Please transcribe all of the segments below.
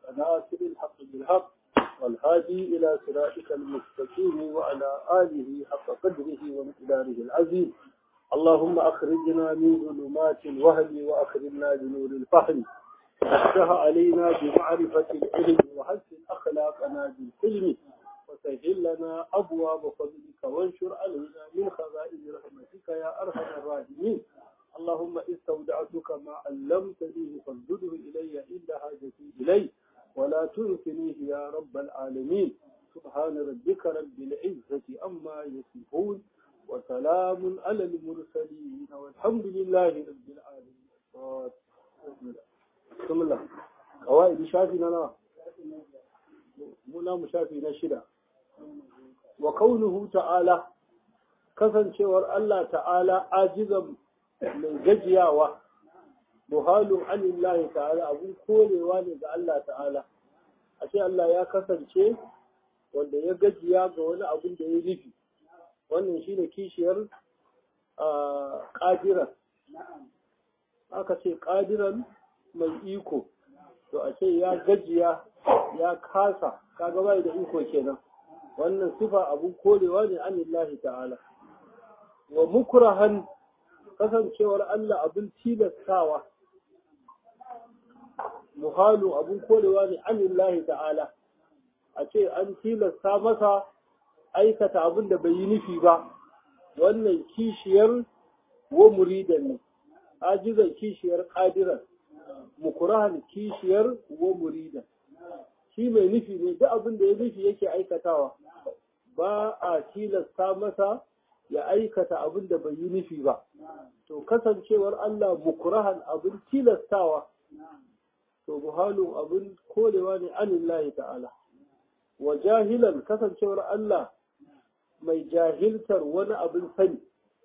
ناصر الحق بالحق والهادي إلى صراطك المستقيم وعلى آله حق قدره ومقداره العظيم اللهم أخرجنا من ظلمات الوهم وأخرجنا بنور الفهم افتح علينا بمعرفة العلم وحسن أخلاقنا بالحلم وسهل لنا أبواب فضلك وانشر علينا من خزائن رحمتك يا أرحم الراحمين اللهم استودعتك ما علمتني فانزده إلي عند حاجتي إليه ولا تنسنيه يا رب العالمين سبحان ربك رب العزة أما يصفون وسلام على المرسلين والحمد لله رب العالمين بسم الله قواعد شافي لنا muna mu shafi na shida wa kaunuhu ta'ala kasancewar Allah ta'ala ajizan mai gajiyawa muhalun anillahi ta'ala abun korewa ne ga Allah ta'ala a ce Allah ya kasance wanda ya gajiya ga wani abun da ya nufi wannan shine kishiyar ƙadiran aka ce ƙadiran mai iko to a ce ya gajiya ya kasa kaga bai da iko kenan wannan sifa abun korewa ne anillahi ta'ala wa mukrahan kasancewar Allah abin tilastawa muhalu abin korewa ne anillahi ta'ala a ce an tilasta masa aikata abin da bai yi nufi ba wannan kishiyar wa muridan ne ajizan kishiyar qadiran mukurahan kishiyar wa muridan shi mai nufi ne duk abin da ya nufi yake aikatawa ba a tilasta masa ya aikata abin da bai yi nufi ba to kasancewar Allah mukurahan abin tilastawa to muhalun abin korewa ne anillahi ta'ala wa jahilan kasancewar Allah mai jahiltar wani abin sani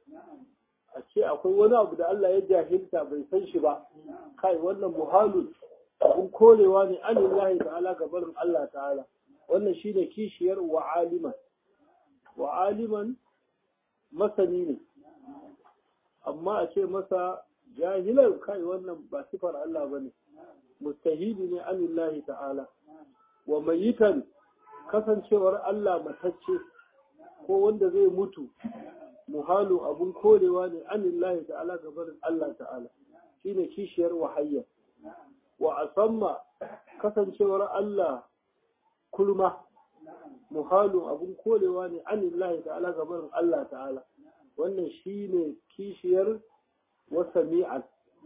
a ce akwai wani abu da Allah ya jahilta bai san shi ba kai wannan muhalun abin korewa ne anillahi ta'ala ga barin Allah ta'ala wannan shine kishiyar wa aliman wa aliman masani ne amma a ce masa jahilar kai wannan ba sifar Allah ba ne mustahili ne anillahi ta'ala wa mayitan kasancewar Allah matacce ko wanda zai mutu muhalu abun korewa ne anillahi ta'ala gabarin Allah ta'ala shine kishiyar wahayya wa asamma kasancewar Allah kulma muhalu abun korewa ne anillahi ta'ala gabarin Allah ta'ala wannan shine kishiyar wasami'an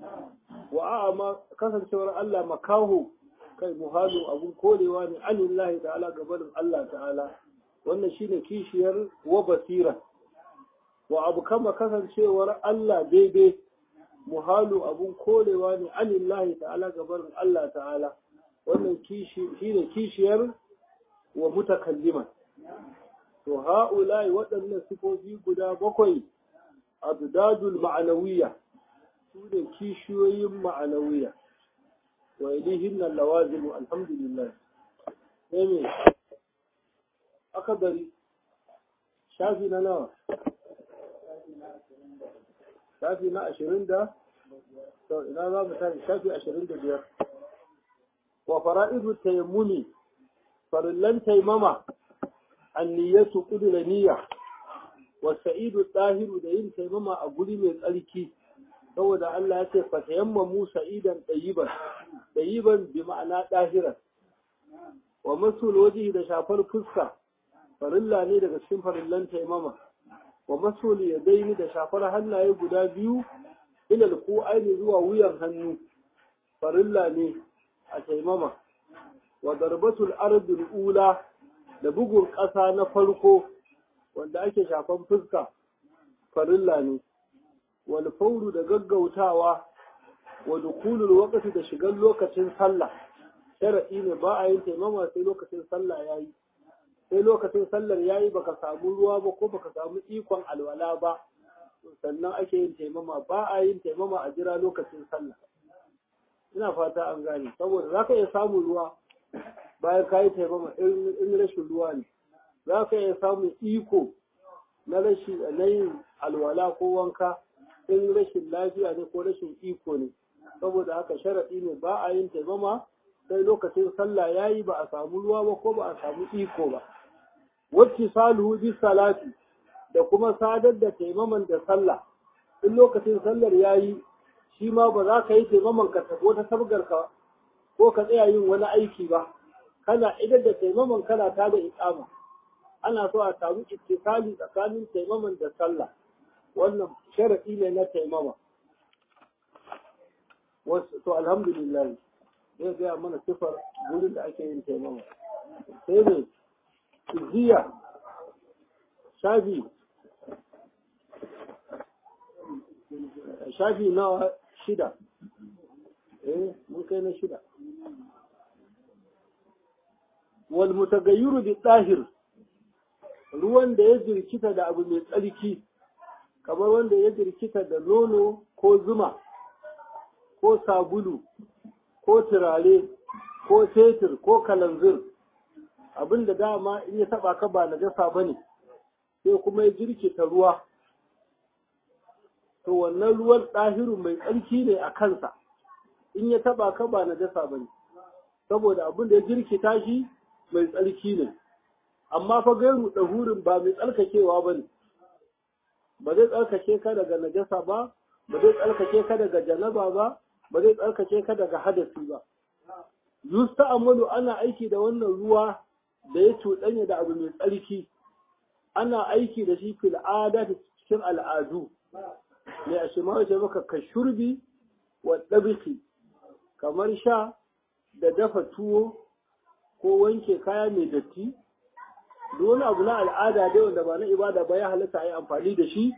wa a'ama kasancewar Allah makaho kai muhalu abun korewa ne anillahi ta'ala gabarin Allah ta'ala wannan shine kishiyar wa basira wa abu kama kasancewar Allah daidai muhalu abun korewa ne anillahi ta'ala gabarin Allah ta'ala wannan shine kishiyar wa mutakalliman to ha'ulai waɗannan sifofi guda bakwai abdadul ma'anawiyya su ne kishiyoyin ma'anawiyya wa ilihin nan lawazimu alhamdulillah sai me aka bari shafi na nawa shafi na ashirin da to ina za mu tashi shafi ashirin da biyar wa fara'idu tayammumi farillan taimama anniyatu kudura niyya wa sa'idu tsahiru da yin taimama a guri mai tsarki saboda Allah ya ce fa tayammamu sa'idan dayiban dayiban bi ma'ana dahiran wa masul wajhi da shafar fuska farilla ne daga cikin farillan taimama wa masul yadaini da shafar hannaye guda biyu ilal ko aini zuwa wuyan hannu farilla ne a taimama wa darbatul ardul ula da bugun ƙasa na farko wanda ake shafan fuska farilla ne wal fauru da gaggautawa wa dukulul waqti da shigan lokacin sallah shar'i ne ba a yin taimama sai lokacin sallah yayi sai lokacin sallar yayi baka samu ruwa ba ko baka samu ikon alwala ba sannan ake yin taimama ba a yin taimama a jira lokacin sallah ina fata an gane saboda zaka iya samun ruwa bayan ka yi taimama in rashin ruwa ne za ka iya samun iko na rashin na yin alwala ko wanka in rashin lafiya ne ko rashin iko ne saboda haka sharaɗi ne ba a yin taimama sai lokacin sallah yayi ba a samu ruwa ba ko ba a samu iko ba wacce saluhu bi salati da kuma sadar da taimaman da sallah in lokacin sallar yayi shi ma ba za ka yi taimaman ka tafi wata sabgar ka ko ka tsaya yin wani aiki ba kana idan da taimaman kana ta da iqama ana so a samu ittisali tsakanin taimaman da sallah wannan sharadi ne na taimama wasu to alhamdulillah zai gaya mana sifar wurin da ake yin taimama sai ne izziya shafi shafi nawa shida eh mun kai na shida wal mutagayyiru bi dahir ruwan da ya jirkita da abu mai tsarki kamar wanda ya jirkita da nono ko zuma ko sabulu ko turare ko fetur ko kalanzir abin da dama in ya taba ka ba najasa ba ne sai kuma ya jirkita ruwa to wannan ruwan ɗahiru mai tsarki ne a kansa in ya taba ka ba najasa ba ne saboda abin da ya jirkita shi mai tsarki ne amma fa gairu ɗahurin ba mai tsarkakewa ba ne ba zai tsarkake ka daga najasa ba ba zai tsarkake ka daga janaba ba ba zai tsarkake ka daga hadasi ba yusta amalu ana aiki da wannan ruwa da ya cuɗanya da abu mai tsarki ana aiki da shi fil ada cikin al'adu mai a shima ce maka ka shurbi wa ɗabiki kamar sha da dafa tuwo ko wanke kaya mai datti duk wani abu na al'ada dai wanda ba na ibada ba ya halatta a yi amfani da shi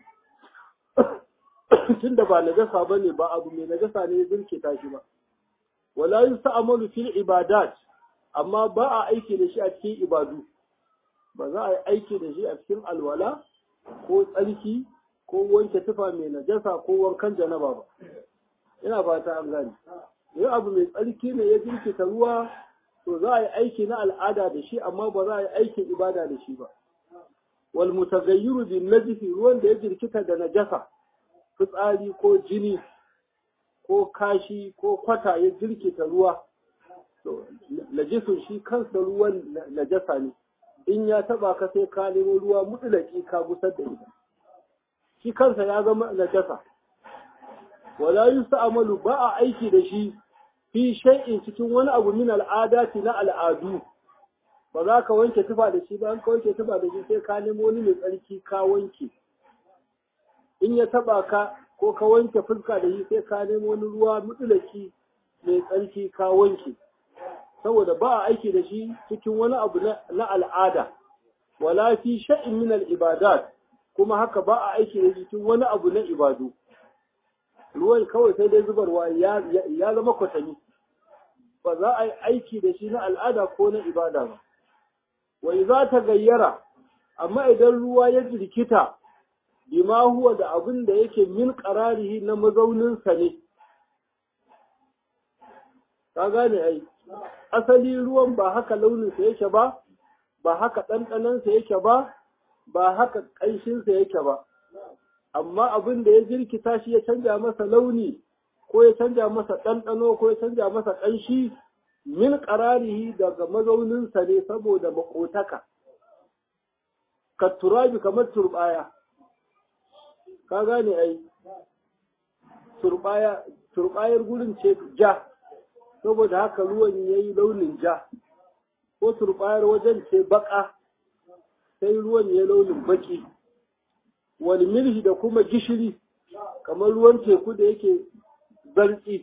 tun da ba najasa ba ne ba abu mai najasa ne ya birkita shi ba wala yusta'malu fil ibadat amma ba a aiki da shi a cikin ibadu ba za a yi aiki da shi a cikin alwala ko tsarki ko wanke tufa mai najasa ko wankan janaba ba ina fata an gane yau abu mai tsarki ne ya jirkita ruwa to za a yi aiki na al'ada da shi amma ba za a yi aikin ibada da shi ba wal mutagayyiru bin najisi ruwan da ya jirkita da najasa fitsari ko jini ko kashi ko kwata ya jirkita ruwa to najisun shi kansa ruwan najasa ne in ya taba ka sai ka nemo ruwa mutulaki ka gusar da ita shi kansa ya zama najasa wala yusta'malu ba a aiki da shi fi shay'in cikin wani abu min al'adati na al'adu ba za ka wanke tufa da shi ba an ka wanke tufa da shi sai ka nemo wani mai tsarki ka wanke in ya taba ka ko ka wanke fuska da shi sai ka nemo wani ruwa mutulaki mai tsarki ka wanke saboda ba a aiki da shi cikin wani abu na al'ada wala fi sha'in min al'ibadat kuma haka ba a aiki da shi cikin wani abu na ibadu ruwan kawai sai dai zubarwa ya zama kwatami ba za a yi aiki da shi na al'ada ko na ibada ba wai za ta gayyara amma idan ruwa ya jirkita bima huwa da abin da yake min qararihi na mazauninsa ne ka gane ai asali ruwan ba haka launinsa yake ba ba haka ɗanɗanansa yake ba ba haka ƙanshinsa yake ba amma abin da ya jirkita shi ya canja masa launi ko ya canja masa ɗanɗano ko ya canja masa ƙanshi min ƙararihi daga mazauninsa ne saboda maƙotaka ka turabi kamar turɓaya ka gane ai turɓaya turɓayar gurin ce ja saboda haka ruwan ya yi launin ja ko turɓayar wajen ce baƙa sai ruwan ya launin baƙi wani milhi da kuma gishiri kamar ruwan teku da yake zartsi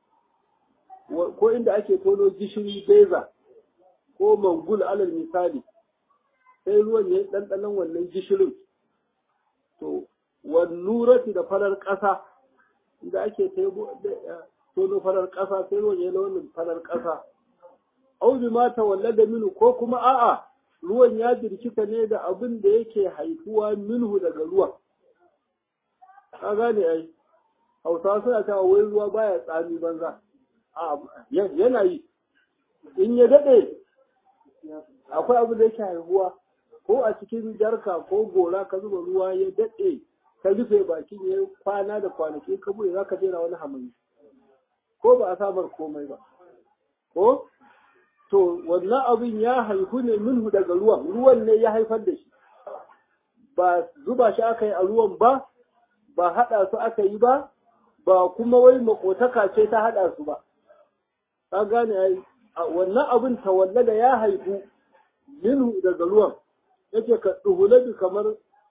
ko inda ake tono gishiri beza ko mangul alal misali sai ruwan ya ɗanɗanon wannan gishirin to wannurati da farar ƙasa da ake tono farar ƙasa sai ruwan ya launin farar ƙasa au bi mata walla da minu ko kuma a'a ruwan ya jirkita ne da abin da yake haifuwa minhu daga ruwa ka gane ai hausawa suna cewa wai ruwa baya tsami banza a yana yi in ya daɗe akwai abin da yake haihuwa ko a cikin jarka ko gora ka zuba ruwa ya daɗe ka rufe bakin ya kwana da kwanaki ka bude za ka jera wani hamani ko ba a samar komai ba ko to wannan abin ya haihu ne minhu daga ruwan ruwan ne ya haifar da shi ba zuba shi aka yi a ruwan ba ba haɗa su aka yi ba ba kuma wai makotaka ce ta haɗa su ba ka gane ai wannan abin tawallada ya haihu minhu daga ruwan yake ka duhulabi kamar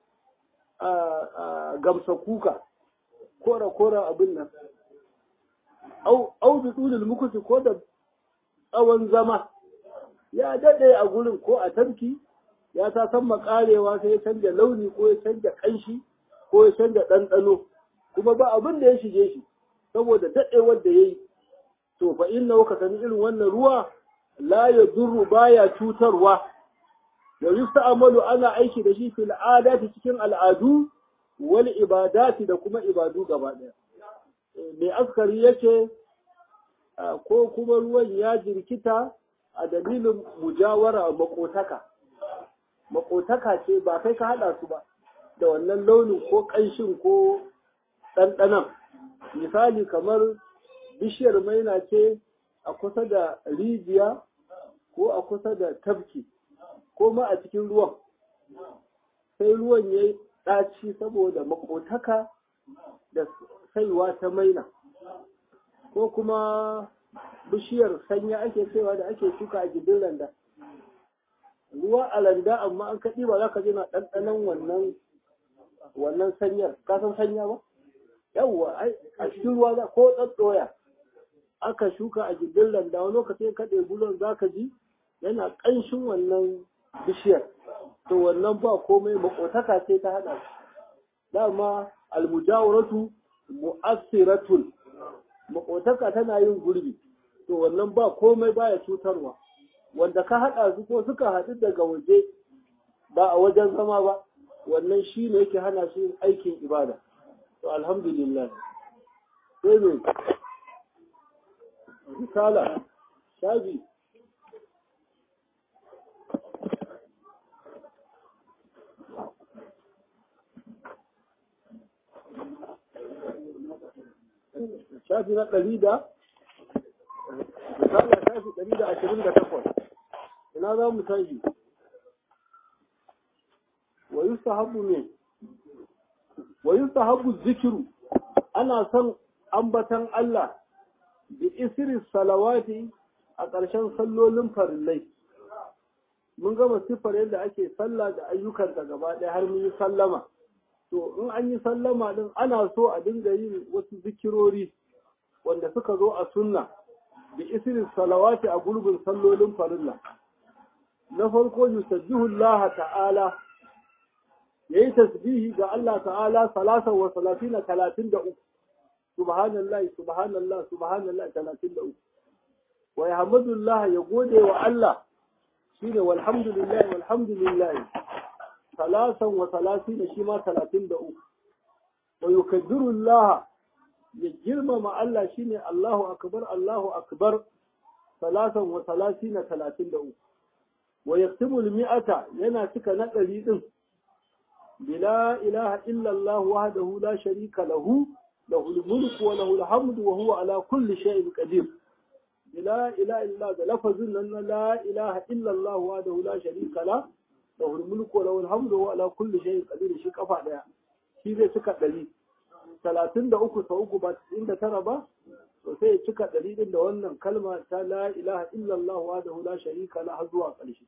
gamsa kuka kora kora abin nan au bi tulul mukuti ko da tsawon zama ya daɗe a gurin ko a tarki ya ta san makarewa sai ya canja launi ko ya canja ƙanshi ko ya canja ɗanɗano kuma ba abin da ya shige shi saboda daɗewar da ya yi to fa inna ka sani irin wannan ruwa la ya durru baya cutarwa da yusta'malu ana aiki da shi fil adati cikin al'adu wal ibadati da kuma ibadu gaba ɗaya mai askari yake ko kuma ruwan ya jirkita a dalilin mujawara makotaka makotaka ce ba kai ka haɗa su ba da wannan launin ko ƙanshin ko ɗanɗanan misali kamar bishiyar maina ce a kusa da rijiya ko a kusa da tafki ko ma a cikin ruwan sai ruwan ya yi ɗaci saboda makotaka da saiwa ta maina ko kuma bishiyar sanya ake cewa da ake shuka a gindin randa ruwa a randa amma an kaɗi ba za ka na ɗanɗanon wannan wannan sanyar ka san sanya ba yawwa a cikin ruwa za ko tsatsoya aka shuka a gindin randa wani lokacin kaɗe bulon za ka ji yana ƙanshin wannan bishiyar to wannan ba komai makotaka ce ta haɗa dama almujawaratu mu'assiratun makotaka tana yin gurbi to wannan ba komai baya cutarwa wanda ka haɗa su ko suka haɗu daga waje ba a wajen zama ba wannan shi ne yake hana shi aikin ibada to alhamdulillah sai ne risala shabi shafi na ɗari da misali shafi ɗari da ashirin da takwas ina za mu tashi wa yustahabu ne wa yustahabu zikiru ana son ambatan Allah bi isri salawati a ƙarshen sallolin farillai mun gama siffar yadda ake sallah da ayyukanta gaba ɗaya har mun yi sallama to in an yi sallama din ana so a dinga yin wasu zikirori wanda suka zo a sunna bi isri salawati a gulbin sallolin farilla na farko yusabbihu Allah ta'ala yayi tasbihi ga Allah ta'ala salasa wa salatina talatin da uku subhanallah subhanallah subhanallah talatin da uku wa yahmadullah ya gode wa Allah shine walhamdulillah walhamdulillah salasan wa salatina shi ma talatin da uku wa yukaddiru Allah ya girmama Allah shine Allahu akbar Allahu akbar salasan wa salatina talatin da uku wa yaktubu mi'ata yana cika na ɗari ɗin bila ilaha illallah wahdahu la sharika lahu lahul mulku wa lahul hamdu wa huwa ala kulli shay'in qadir bila ilaha illa da lafazin nan la ilaha illallah wahdahu la sharika la lahul mulku wa lahul hamdu wa huwa ala kulli shay'in qadir shi kafa daya shi zai cika ɗari talatin da uku sau uku ba cikin da tara ba to sai ya cika ɗari ɗin da wannan kalma ta la ilaha illallah wa da la sharika la har zuwa ƙarshe.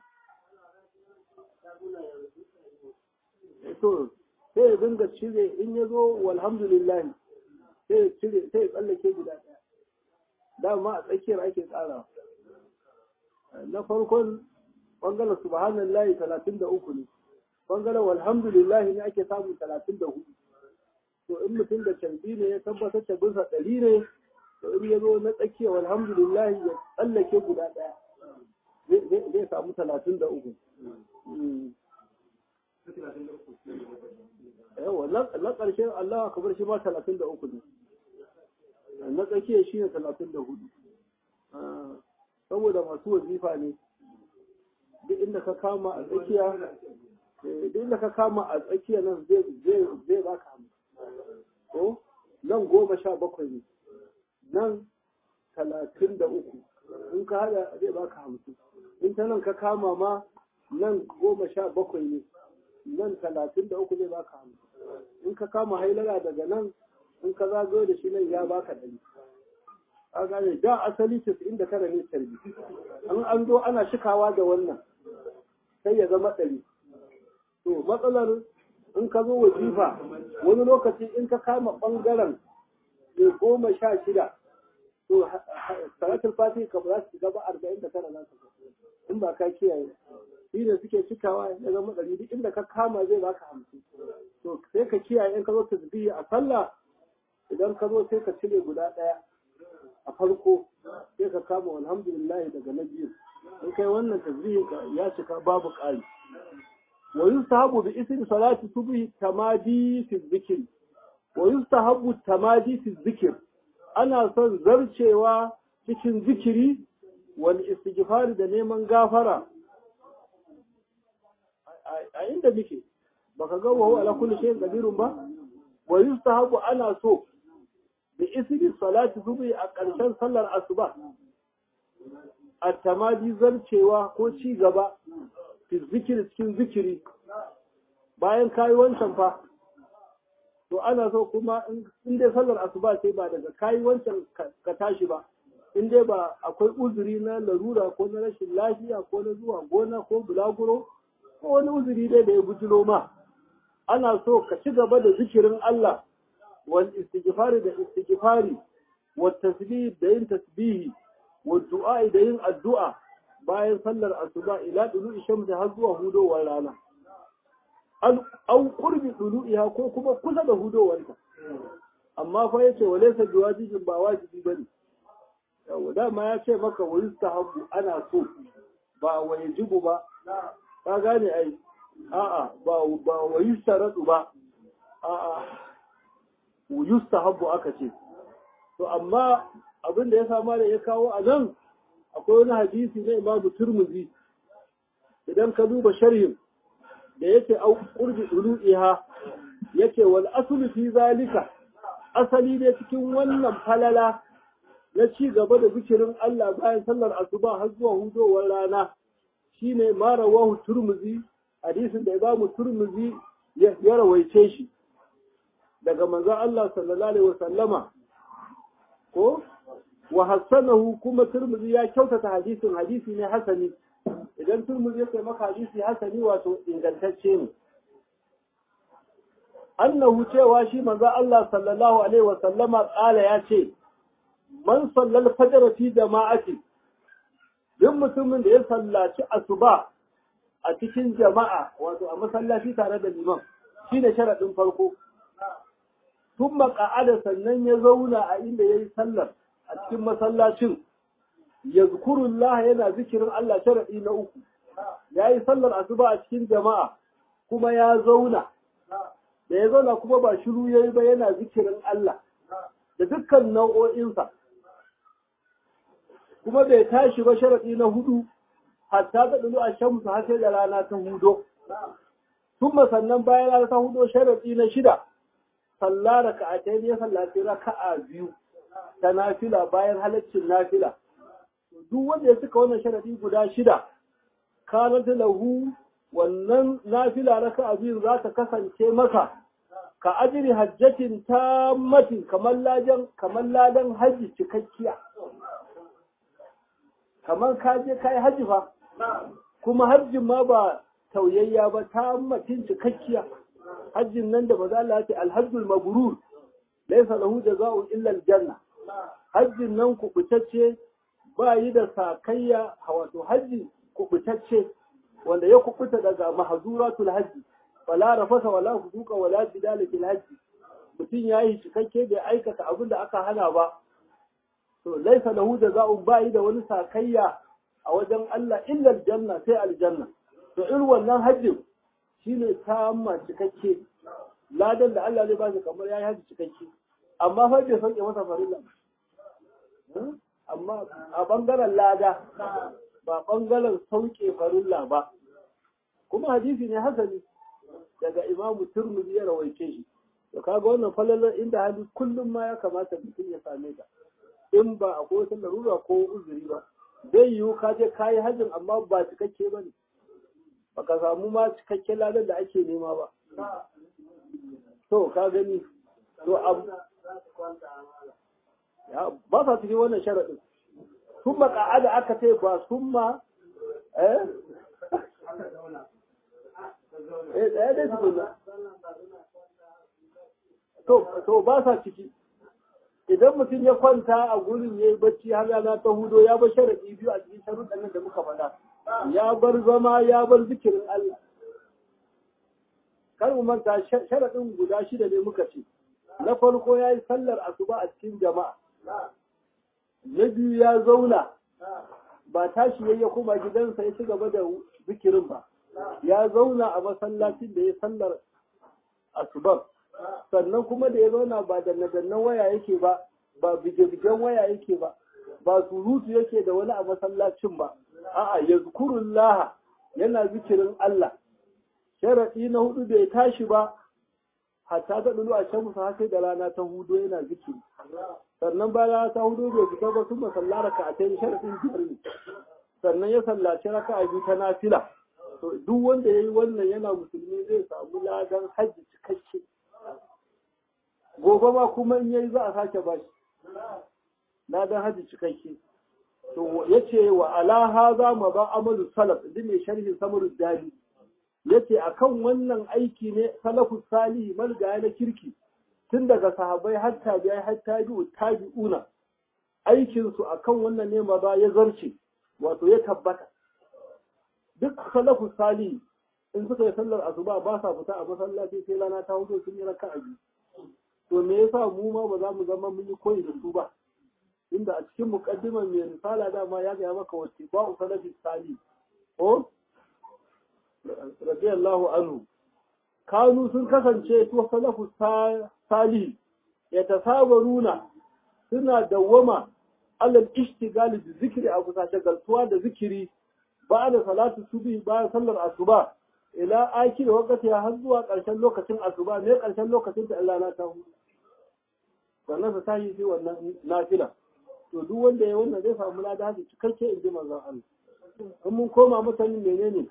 To sai ya dinga cire in ya zo walhamdulillah sai ya cire sai ya tsallake guda ɗaya. Dama a tsakiyar ake tsara. Na farkon bangaren subhanallahi talatin da uku ne. Bangaren walhamdulillah ne ake samun talatin da hudu. to in mutum da canbi ne ya tabbatar da bisa ɗari ne to in ya zo na tsakiya alhamdulillah ya tsallake guda ɗaya zai samu talatin da uku yawa na ƙarshen Allah akabar shi ma talatin da uku ne na tsakiya shi ne talatin da hudu saboda masu wazifa ne duk inda ka kama a tsakiya duk inda ka kama a tsakiya nan zai baka hamsin ko nan goma sha bakwai ne nan talatin da uku in ka hada zai baka hamsin in ta nan ka kama ma nan goma sha bakwai ne nan talatin da uku zai baka hamsin in ka kama hailara daga nan in ka zagayo da shi nan ya baka ɗari a gane da asali casa'in da tara ne tarbi an an zo ana shikawa da wannan sai ya zama ɗari to matsalar in ka zo wajifa wani lokaci in ka kama ɓangaren mai goma sha shida to salatul fati ka ba za su gaba arba'in da tara za su in ba ka kiyaye shi ne suke cikawa ya zama ɗari duk inda ka kama zai baka hamsin to sai ka kiyaye in ka zo tasbihi a sallah idan ka zo sai ka cire guda ɗaya a farko sai ka kama alhamdulillah daga na biyu in kai wannan tasbihin ka ya cika babu ƙari wa yustahabu bi ismi salati subhi tamadi fi dhikr wa yustahabu tamadi fi dhikr ana son zarcewa cikin zikiri wal istighfar da neman gafara a inda muke baka ga wa ala kulli shay'in qadirun ba wa yustahabu ana so bi ismi salati subhi a ƙarshen sallar asuba at-tamadi zarcewa ko ci gaba fi zikiri cikin zikiri bayan kayi wancan fa to ana so kuma in dai sallar asuba ce ba daga kayi wancan ka tashi ba in dai ba akwai uzuri na larura ko na rashin lafiya ko na zuwa gona ko bulaguro ko wani uzuri dai da ya bujiro ma ana so ka ci gaba da zikirin Allah wal istighfari da istighfari wa tasbih da yin tasbihi wa du'a da yin addu'a bayan sallar asuba ila dulu shamsi har zuwa hudowar rana an kurbi dulu'iha ko kuma kusa da hudowarta amma fa yace walaysa biwajibin ba wajibi bane yawa dama ya ce maka wa yustahabu ana so ba wa yajibu ba ka gane ai a'a ba ba wa yustaradu ba a'a yustahabu aka ce to amma abin da ya sama da ya kawo a nan akwai wani hadisi na imamu turmuzi idan ka duba sharhin da yake au qurbi ulu'iha yake wal aslu fi zalika asali ne cikin wannan falala na ci gaba da zikirin Allah bayan sallar asuba har zuwa hudowar rana shine ma rawahu turmuzi hadisin da imamu turmuzi ya rawaice shi daga manzon Allah sallallahu alaihi wasallama ko wa hassanahu kuma turmuzi ya kyautata hadisin hadisi ne hasani idan turmuzi ya maka hadisi hasani wato ingantacce ne annahu cewa shi manzo Allah sallallahu alaihi wa sallama kala ya ce man sallal fajr fi jama'ati duk mutumin da ya sallaci asuba a cikin jama'a wato a masallaci tare da liman shine sharadin farko tun maka'ada sannan ya zauna a inda yayi sallar a cikin masallacin ya zukurullah yana zikirin Allah sharaɗi na uku ya yi sallar asuba a cikin jama'a kuma ya zauna da ya zauna kuma ba shiru ya yi ba yana zikirin Allah da dukkan nau'o'insa kuma bai tashi ba sharaɗi na hudu hatta da ɗulu a shamsu har sai da rana ta hudo tun sannan bayan rana ta hudo sharaɗi na shida sallah raka'atai ya sallaci raka'a biyu ta nafila bayan halaccin nafila duk wanda ya cika wannan sharadi guda shida kanat lahu wannan nafila raka'a biyu za ta kasance maka ka ajiri hajjatin tammatin kamar ladan kamar ladan haji cikakkiya kamar ka je kai haji fa kuma hajjin ma ba tauyayya ba tammatin cikakkiya hajjin nan da maza Allah ya ce alhajjul mabrur laysa lahu jazaa'un illa aljanna hajjin nan kubutacce ba yi da sakayya wato hajji kubutacce wanda ya kubuta daga mahzuratul hajji wala rafasa wala fusuka wala jidala fil hajji mutum yayi cikakke bai aikata abin da aka hana ba to laysa lahu jazaa'un ba yi da wani sakayya a wajen Allah illa aljanna sai aljanna to irin wannan hajjin shine tamma cikakke ladan da Allah zai ba shi kamar yayi hajji cikakke amma fa bai sauke masa farilla amma a bangaren lada ba bangaren sauke farilla ba kuma hadisi ne hasani daga imamu turmudi ya rawaice shi to kaga wannan falalar inda hali kullum ma ya kamata mutum ya same ta in ba akwai wata larura ko uzuri ba zai yiwu ka je ka yi hajjin amma ba cikakke ba ne ba ka samu ma cikakken ladan da ake nema ba to ka gani to abu ba sa cikin wannan sharaɗin sun maka'ada aka ce ba sun ma eh eh ɗaya dai tukuna to ba sa ciki idan mutum ya kwanta a gurin ya yi bacci har yana ta hudo ya bar sharaɗi biyu a cikin sharuɗan nan da muka faɗa ya bar zama ya bar zikirin Allah kar mu manta sharaɗin guda shida ne muka ce na farko ya yi sallar asuba a cikin jama'a na biyu ya zauna ba tashi ya koma gidansa ya ci gaba da zikirin ba ya zauna a masallacin da ya sallar asuban sannan kuma da ya zauna ba da nadannan waya yake ba ba bige-bigen waya yake ba ba surutu yake da wani a masallacin ba a'a yazkurullah yana zikirin Allah sharaɗi na hudu bai tashi ba hatta ta dulu a can musu sai da rana ta hudu yana zikiri sannan bayan ta hudu bai fita ba sun masalla raka a tayi sharaɗin biyar ne sannan ya sallaci raka a biyu ta nafila to duk wanda ya yi wannan yana musulmi zai samu ladan hajji cikakke gobe ma kuma in yayi za a sake ba shi ladan hajji cikakke to yace wa ala haza ma ba amalu salaf din ne sharhin samarud dali yace akan wannan aiki ne salafu salihi malgaya na kirki tun daga sahabbai har tabi'ai har tabi'u tabi'una aikin su akan wannan ne ma ba ya zarce wato ya tabbata duk salafu salihi in suka yi sallar asuba ba sa fita a masallaci sai rana ta hudu sun yi raka'a biyu to me yasa mu ma ba za mu zama mun yi koyi da su ba inda a cikin muqaddimar mai risala dama ya ga maka wace ba salafi salihi ko radiyallahu anhu kanu sun kasance to salafu salih ya tasabaruna suna dawwama alal ishtigali da zikiri a kusa shagaltuwa da zikiri ba da salatu subi bayan sallar asuba ila aki da wakati har zuwa ƙarshen lokacin asuba ne ƙarshen lokacin da Allah na ta hudu sannan su tashi sai wannan nafila to duk wanda ya wannan zai samu lada haka cikakke in ji manzon Allah in mun koma mutanen menene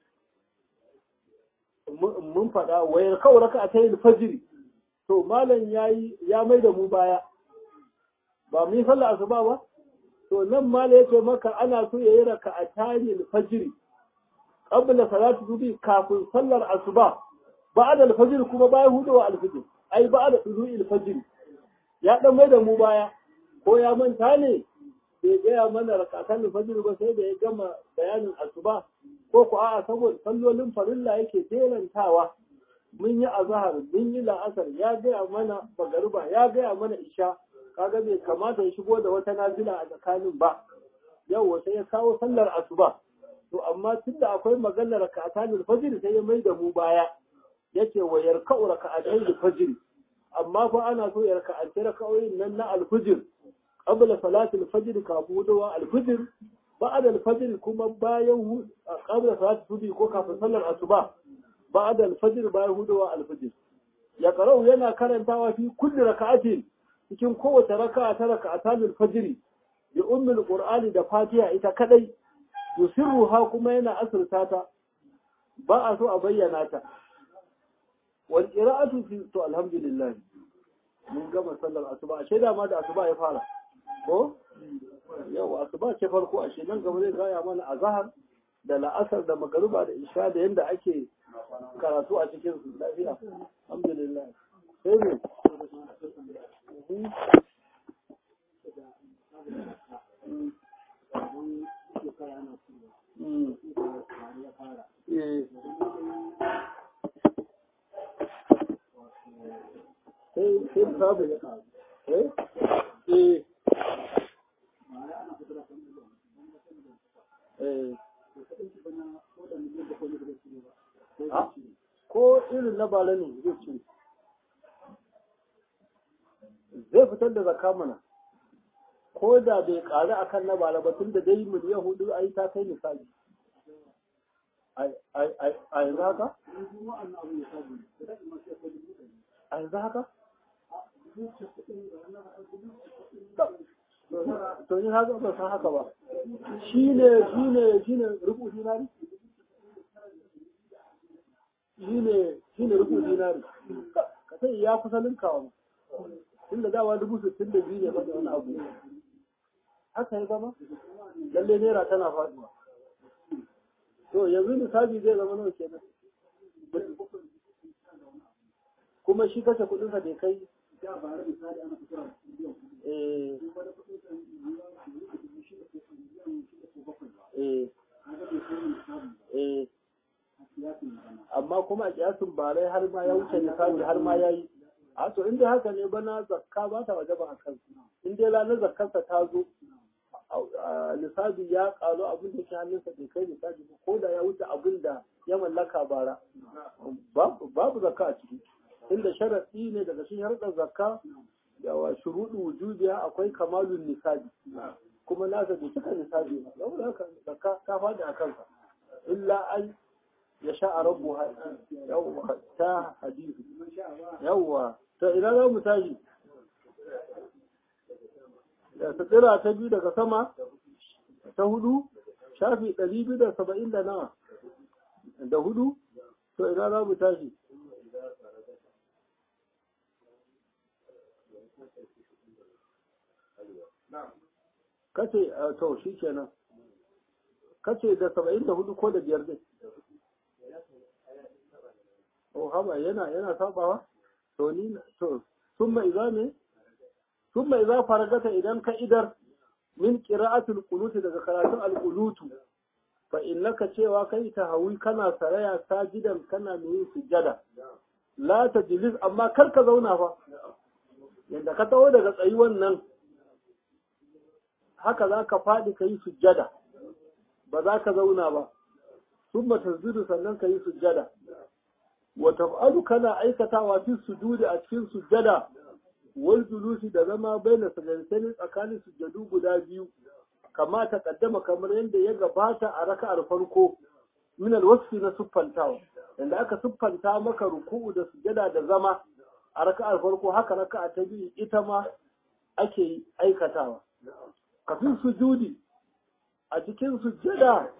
mun faɗa wayar kawai raka a ta yi fajiri to malam ya yi ya mai da mu baya ba mu yi sallah asuba ba to nan malam ya ce maka ana so ya yi raka a ta yi fajiri qabla salatu zubi kafin sallar asuba ba'da al-fajr kuma bayan hudawa al-fajr ai ba'da tulu'i al-fajr ya dan mai da mu baya ko ya manta ne bai gaya mana rakatan al-fajr ba sai da ya gama bayanin asuba ko ku a'a saboda sallolin farilla yake jerantawa mun yi azhar mun yi la'asar ya gaya mana bagariba ya gaya mana isha kaga bai kamata ya shigo da wata nafila a tsakanin ba yau sai ya kawo sallar asuba to amma tunda akwai maganar raka'atan fajr sai ya mai da mu baya yace wa yarka'u raka'atan fajr amma fa ana so ya raka'anci raka'o'in nan na al-fajr qabla salatul fajr kafin wudawa al-fajr بعد الفجر كما باين قبل صلاة الفجر ko kafin sallar asuba بعد الفجر bayan hudawa alfajir ya qara'u yana karantawa fi kulli raka'atin cikin kowace raka'a ta raka'atan alfajr bi ummi alqur'ani da fatiha ita kadai yusirruha kuma yana asirta ta ba a so a bayyana ta wal qira'atu fi to alhamdulillah mun gama sallar asuba a shaida ma da asuba ya fara ko yau asuba ce farko a shi nan gaba zai gaya mana a zahar da la'asar da magaruba da isha da yadda ake karatu a cikin su lafiya alhamdulillah sai ne sai sai sabu eh eh ko irin na bala ne zai ci zai fitar da zaka mana ko da bai ƙari a kan na bala ba tun da dai miliyan hudu a yi ta kai misali a yanzu haka? a yanzu haka? to ni haka ba san haka ba shine shine shine rubu dinari shine shine rubu dinari ka sai ya kusa linkawa tun da dawa dubu sittin da biyu ne ba da wani abu haka ya zama lalle naira tana faduwa to yanzu misali zai zama nawa kenan kuma shi kashe kudinsa bai kai eh eh eh amma kuma a kiyasin barai har ma ya wuce misali har ma ya yi a to inda haka ne bana zakka ba ta waje ba a kan in dai ranar zakkarsa ta zo lissafi ya karu abin da ke hannunsa bai kai lissafi ba ko da ya wuce abin da ya mallaka bara babu zakka a ciki inda sharaɗi ne daga cikin harkar zakka da wa shuruɗu wujudiya akwai kamalun nisabi kuma nasa bai cika nisabi ba saboda haka zakka ta faɗi a kansa illa an ya sha a rabu yawwa ta hadisi yawwa ta ina za mu tashi da tsira ta biyu daga sama ta hudu shafi ɗari biyu da saba'in da nawa da hudu to ina za mu tashi kace to shi kenan kace da saba'in da hudu ko da biyar dai o haba yana yana sabawa to ni to sun mai za ne sun mai za faragata idan ka idar min qira'atul qunut daga karatun al-qunutu fa innaka cewa kai ta hawi kana saraya sajidan kana mai sujada la tajlis amma kar ka zauna fa yanda ka tawo daga tsayuwan nan haka za ka faɗi ka yi sujjada ba za ka zauna ba sun tasjudu sannan ka yi sujjada wa taf'alu kana aikatawa fi sujudi a cikin sujjada wal julusi da zama baina sajdatain tsakanin sujjadu guda biyu kama ta kaddama kamar yadda ya gabata a raka'ar farko min alwasfi na siffantawa inda aka siffanta maka ruku'u da sujjada da zama a raka'ar farko haka raka'a ta biyu ita ma ake aikatawa kafin sujudi a cikin sujjada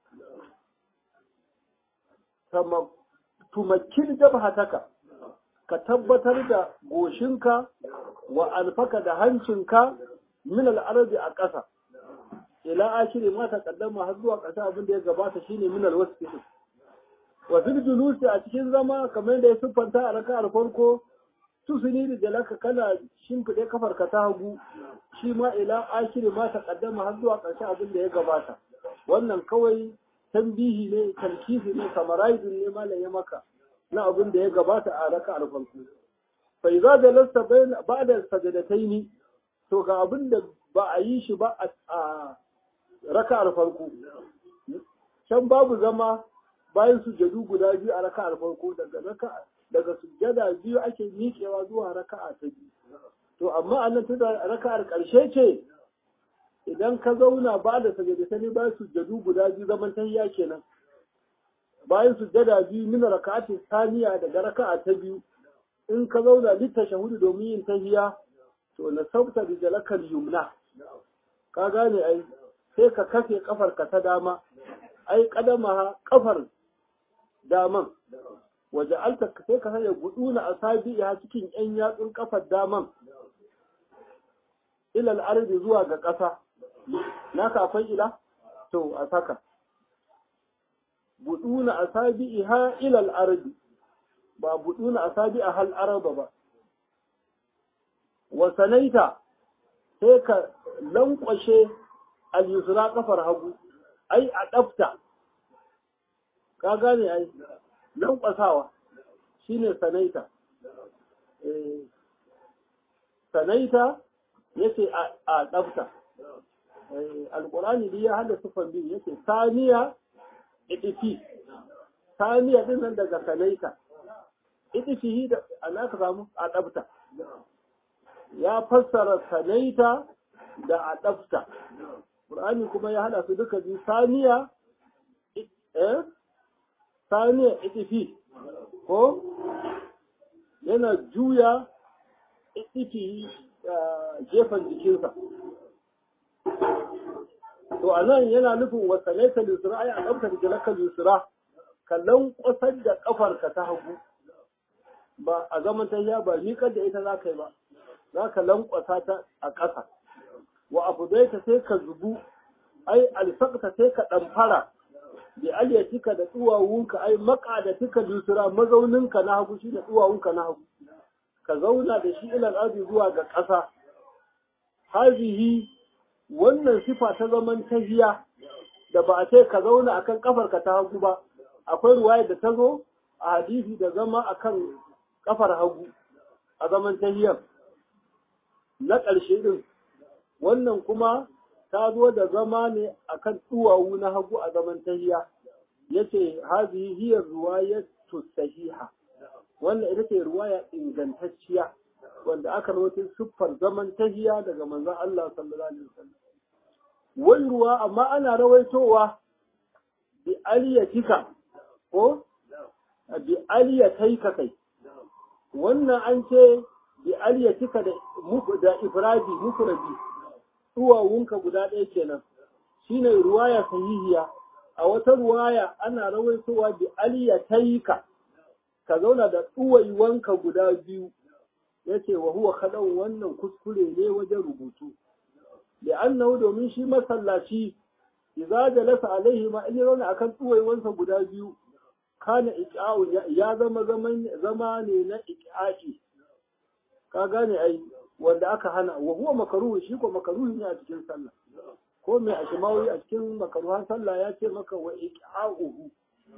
tumakin jabhataka ka tabbatar da goshinka wa alfaka da hancinka min al'arabi a ƙasa ila akiri ma taqaddama har zuwa ƙasa abin da ya gabata shine min alwasfi wa fil julusi a cikin zama kamar da ya siffanta a raka'ar farko tusuni da jalaka kana shimfiɗe kafarka ta hagu shi ma ila akiri ma taqaddama har zuwa ƙarshe abin da ya gabata wannan kawai tambihi ne talkisi ne samaraizin ne malam ya maka na abin da ya gabata a raka farko fa idza jalasta bayna ba'da sajadataini to ga abin da ba a yi shi ba a raka farko can babu zama bayan sujadu guda biyu a raka farko daga raka daga sujada biyu ake miƙewa zuwa raka'a ta biyu to amma annan tunda raka'ar ƙarshe ce idan ka zauna ba da sajadatai bayan sujjadu guda biyu zaman tahiyya kenan bayan sujjada biyu min raka'ati saniya daga raka'a ta biyu in ka zauna litta shahudu domin yin tahiyya to na sauta da jalakal yumna ka gane ai sai ka kafe kafar ka ta dama ai kadama kafar daman waje alta sai ka sanya guduna asabi a cikin yan yatsun kafar daman ilal ardi zuwa ga ƙasa naka akwai ila to a saka buduna asabi'iha ila al-ardi ba buduna asabi'a hal araba ba wa sanaita sai ka lankwashe al-yusra kafar hagu ai a dafta ka gane ai lankwasawa shine sanaita eh sanaita yace a dafta alkurani dai ya hada sufan biyu yake saniya idifi saniya din nan daga sanaita idifi da ana ka samu a ɗabta ya fassara sanaita da a ɗabta Qur'ani kuma ya hada su duka biyu saniya eh saniya idifi ko yana juya idifi gefen jikinsa to anan yana nufin wasalaita lusura ai a ɗaukar jalaka lusura ka lankwasar da ƙafarka ta hagu ba a zaman tahiya ba miƙar da ita za ka yi ba za ka lankwasa ta a ƙasa wa abu ta sai ka zubu ai alfaqta sai ka ɗamfara bi aliyatika da tsuwawunka ai maqadatika lusura mazauninka na hagu shi da tsuwawunka na hagu ka zauna da shi ilal ardi zuwa ga ƙasa hazihi wannan sifa ta zaman tahiya da ba a ce ka zauna akan kafarka ta hagu ba akwai ruwaya da ta zo a hadisi da zama akan kafar hagu a zaman tahiyar na ƙarshe din wannan kuma ta zo da zama ne akan duwawu na hagu a zaman tahiya yace hazihi hiya ruwayatu sahiha wannan ita ce ruwaya ingantacciya wanda aka rawaito siffar zaman tahiya daga manzon Allah sallallahu alaihi wasallam wani ruwa amma ana rawaitowa bi aliyatika ko bi aliyataika kai wannan an ce bi aliyatika da da ifradi mufradi duwawunka guda ɗaya kenan shine ruwaya sahihiya a wata ruwaya ana rawaitowa bi aliyataika ka zauna da ɗuwaiwanka guda biyu ya ce wa huwa kaɗan wannan kuskure ne wajen rubutu da annahu domin shi masallaci idza jalasa alaihi ma in zauna akan ɗuwaiwansa guda biyu kana iqa'u ya zama zaman zama ne na iqa'i ka gane ai wanda aka hana wa huwa makruh shi ko makruh ne a cikin sallah ko mai ashimawi a cikin makaruhan sallah ya ce maka wa iqa'uhu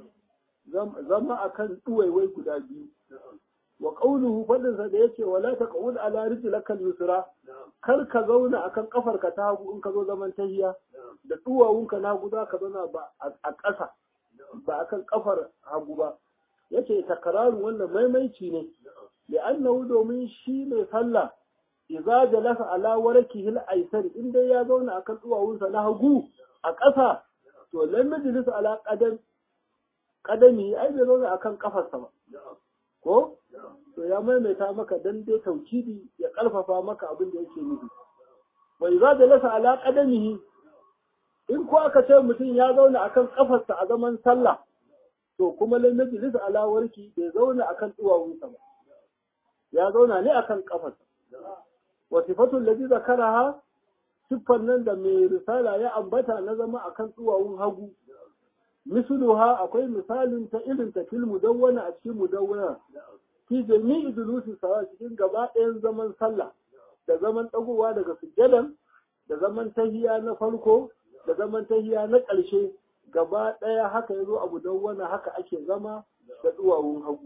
zama akan duwaiwai guda biyu wa qawluhu fadin sa da yace wala taqul ala rijlakal yusra kar ka zauna akan kafarka ta hagu in ka zo zaman tahiya da duwawunka na guda ka zauna ba a ƙasa ba akan kafar hagu ba yace takraru wannan maimaici ne da annahu domin shi mai sallah idza jalasa ala warakihi al-aysar in dai ya zauna akan duwawunsa na hagu a ƙasa to lam yajlis ala qadam qadami ai bai zauna akan kafarsa ba ko to ya maimaita maka dan dai taukidi ya karfafa maka abin da yake nufi wa idza jalasa ala qadamihi in ko aka ce mutum ya zauna akan kafarsa a zaman sallah to kuma lam yajlis ala warki bai zauna akan duwawunsa ba ya zauna ne akan kafarsa wa sifatu allazi zakaraha siffar nan da mai risala ya ambata na zama akan duwawun hagu misluha akwai misalin ta irin ta fil mudawwana a cikin mudawwana fi jami'i dulusi sawa cikin gaba ɗayan zaman sallah da zaman ɗagowa daga sujjadan da zaman tahiya na farko da zaman tahiya na ƙarshe gaba ɗaya haka yazo a mudawwana haka ake zama da duwawun hagu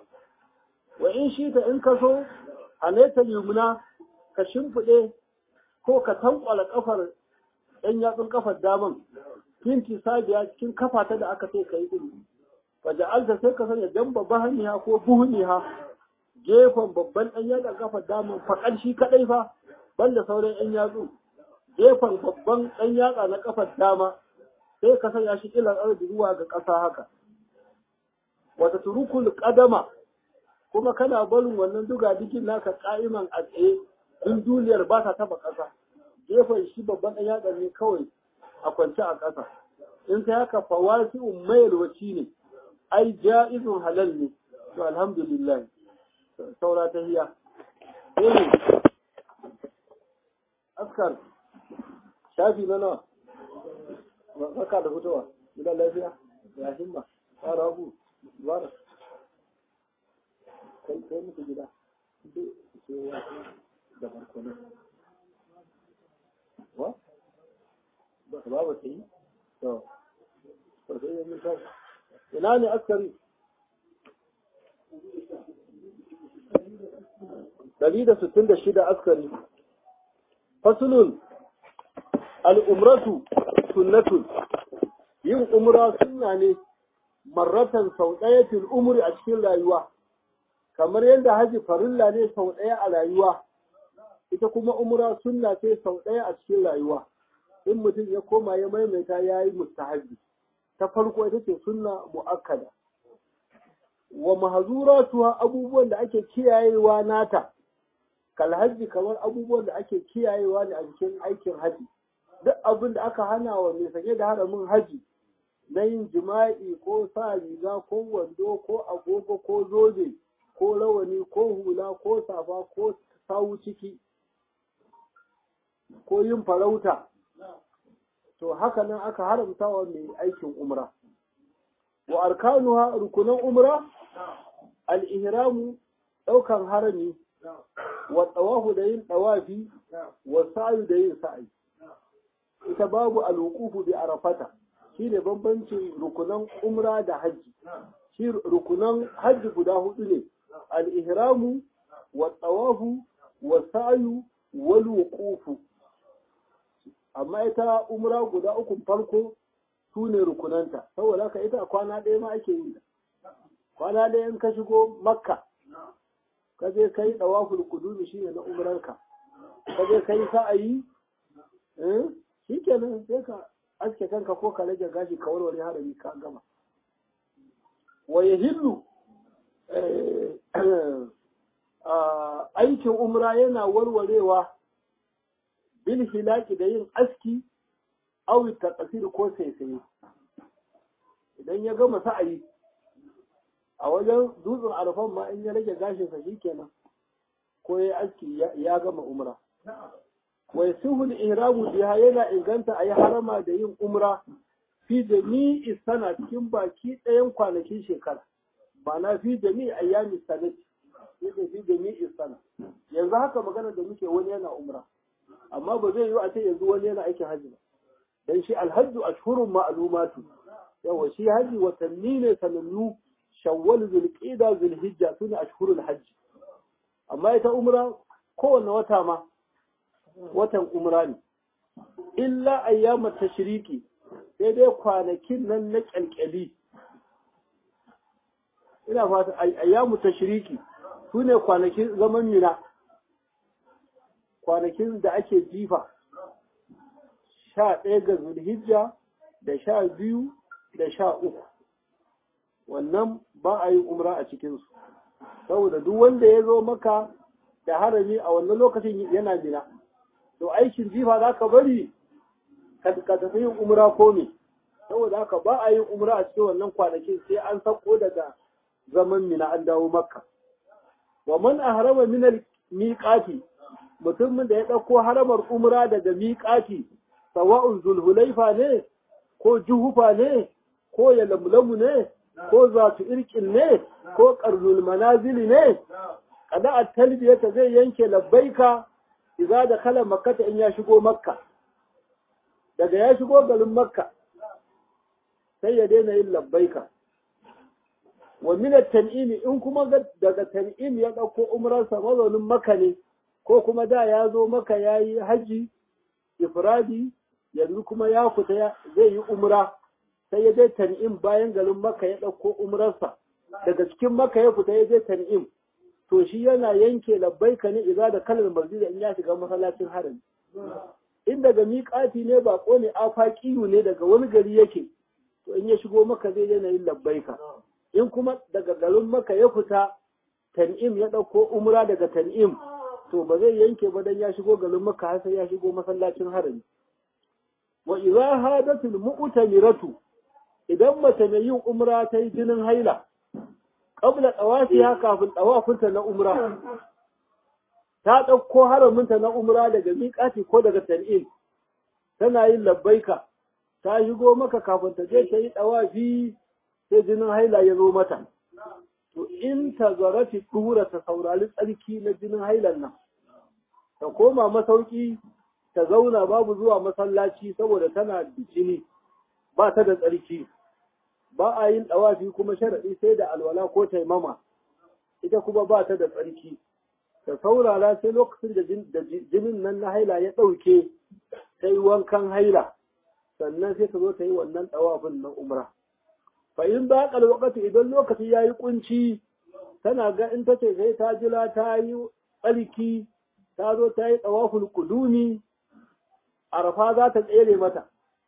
wa in shi ta in ka so halaita yumna ka shimfiɗe ko ka tankwala kafar ɗan yatsun kafar daman finti sabiya cikin kafata da aka sai kai din fa ja'alta sai ka sanya jamba bahaniha ko buhuniha gefen babban ɗan yatsun kafar daman fa shi kadai fa banda sauran ɗan yatsu gefen babban ɗan yatsa na kafar dama sai ka sanya shi ilan arzi zuwa ga ƙasa haka wata turukul qadama kuma kana barin wannan duga dikin naka ka'iman a tsaye in duniyar ba ta taba ƙasa gefen shi babban ɗan yatsa ne kawai a kwance a ƙasa in kai haka fawasi'un mayarwaci ne ai ja'izun halal ne to alhamdulillah saura ta hiya eh askar shafi na nawa baka da fitowa gidan lafiya ya himma fara abu bara kai kai muku gida da farko ne wa ba ba ta yi to to sai yin ta ina ne askari Dari da sittin da shida askari fasulun al'umratu sunnatun yin umra sunna ne marratan sau ɗaya fil umri a cikin rayuwa kamar yadda haji farilla ne sau ɗaya a rayuwa ita kuma umra sunna ce sau ɗaya a cikin rayuwa in mutum ya koma ya maimaita ya yi mustahabi ta farko ita ce sunna mu'akkada wa mahazuratuha abubuwan da ake kiyayewa nata kal hajji kamar abubuwan da ake kiyayewa ne a cikin aikin haji duk abin da aka hana wa mai sake da haramin haji na yin jima'i ko sa riga ko wando ko agogo ko zobe ko rawani ko hula ko safa ko sawu ciki ko yin farauta to haka nan aka haramta wa mai aikin umra wa arkanuha rukunan umra al-ihramu daukan harami wa tawafu da yin tawafi wa sa'yu da yin sa'i ita babu al-wuqufu bi arafata shine bambancin rukunan umra da haji shi rukunan haji guda hudu ne al-ihramu wa tawafu wa sa'yu wal wuqufu amma ita umra guda uku farko su ne rukunanta saboda haka ita kwana ɗaya ma ake yi kwana ɗaya in ka shigo makka ka je ka yi ɗawaful kudumi shi ne na umrarka ka je ka yi sa'ayi shi kenan sai ka aske kanka ko ka rage gashi ka warware harami ka gama wa yahillu aikin umra yana warwarewa bil hilaki da yin aski awi taqsir ko saisaye idan ya gama sa'ayi a wajen dutsen arfan ma in ya rage gashin sa shikenan ko ya aski ya gama umra wa yasuhu al-ihramu biha yana inganta ayi harama da yin umra fi jami'i sana cikin baki ɗayan kwanakin shekara ba na fi jami'i ayyami sanati yake fi jami'i sana yanzu haka magana da muke wani yana umra amma ba zai yi a ce yanzu wani yana aikin hajji ba dan shi alhajju ashhurun ma'lumatu yawa shi haji watanni ne sanannu shawwal zulqa'da zulhijja sune ashhurul hajji amma ita umra kowanne wata ma watan umra ne illa ayyamat tashriki sai dai kwanakin nan na kyalkyali ina fata ayyamu tashriki sune kwanakin zaman mina kwanakin da ake jifa sha ɗaya ga zulhijja da sha biyu da sha uku wannan ba a yi umra a cikinsu saboda duk wanda ya zo maka da harami a wannan lokacin yana bina to aikin jifa za ka bari ka tafi yin umra ko me saboda haka ba a yin umra a cikin wannan kwanakin sai an sako daga zaman mina an dawo makka wa man ahrama min al miqati mutumin da ya ɗauko haramar umra daga miƙati sawa'un zulhulaifa ne ko juhufa ne ko ya lamlamu ne ko zatu irkin ne ko ƙarnul manazili ne kada a talbiyata zai yanke labbaika idza da kala makkata in ya shigo makka daga ya shigo garin makka sai ya daina yin labbaika wa min tan'imi in kuma daga tan'im ya ɗauko umrarsa mazaunin makka ne ko kuma da ya zo maka ya yi haji ifradi yanzu kuma ya fita zai yi umra sai ya je tan'im bayan garin maka ya ɗauko umrarsa daga cikin maka ya fita ya je tan'im to shi yana yanke labbaika ne iza da kalar masjid in ya shiga masallacin harami in daga miƙati ne bako ne afaqiyu ne daga wani gari yake to in ya shigo maka zai yana yin labbaika in kuma daga garin maka ya fita tan'im ya ɗauko umra daga tan'im to ba zai yanke ba dan ya shigo garin maka har sai ya shigo masallacin harami wa idza hadatul mu'tamiratu idan mace mai yin umra ta yi jinin haila qabla tawafiha kafin tawafinta na umra ta ɗauko haraminta na umra daga miƙati ko daga tan'in tana yin labbaika ta shigo maka kafin ta je ta yi tawafi sai jinin haila ya zo mata to in ta zarafi ɗura ta saurari tsarki na jinin hailan nan ta koma masauki ta zauna babu zuwa masallaci saboda tana da jini ba ta da tsarki ba a yin ɗawafi kuma sharaɗi sai da alwala ko taimama ita kuma ba ta da tsarki ta saurara sai lokacin da jinin nan na haila ya ɗauke ta yi wankan haila sannan sai ta zo ta yi wannan ɗawafin na umra fa in ba ƙal wakati idan lokaci ya yi ƙunci tana ga in ta ce sai ta jira ta yi tsarki ta zo ta yi ɗawafin kudumi arafa za ta tsere mata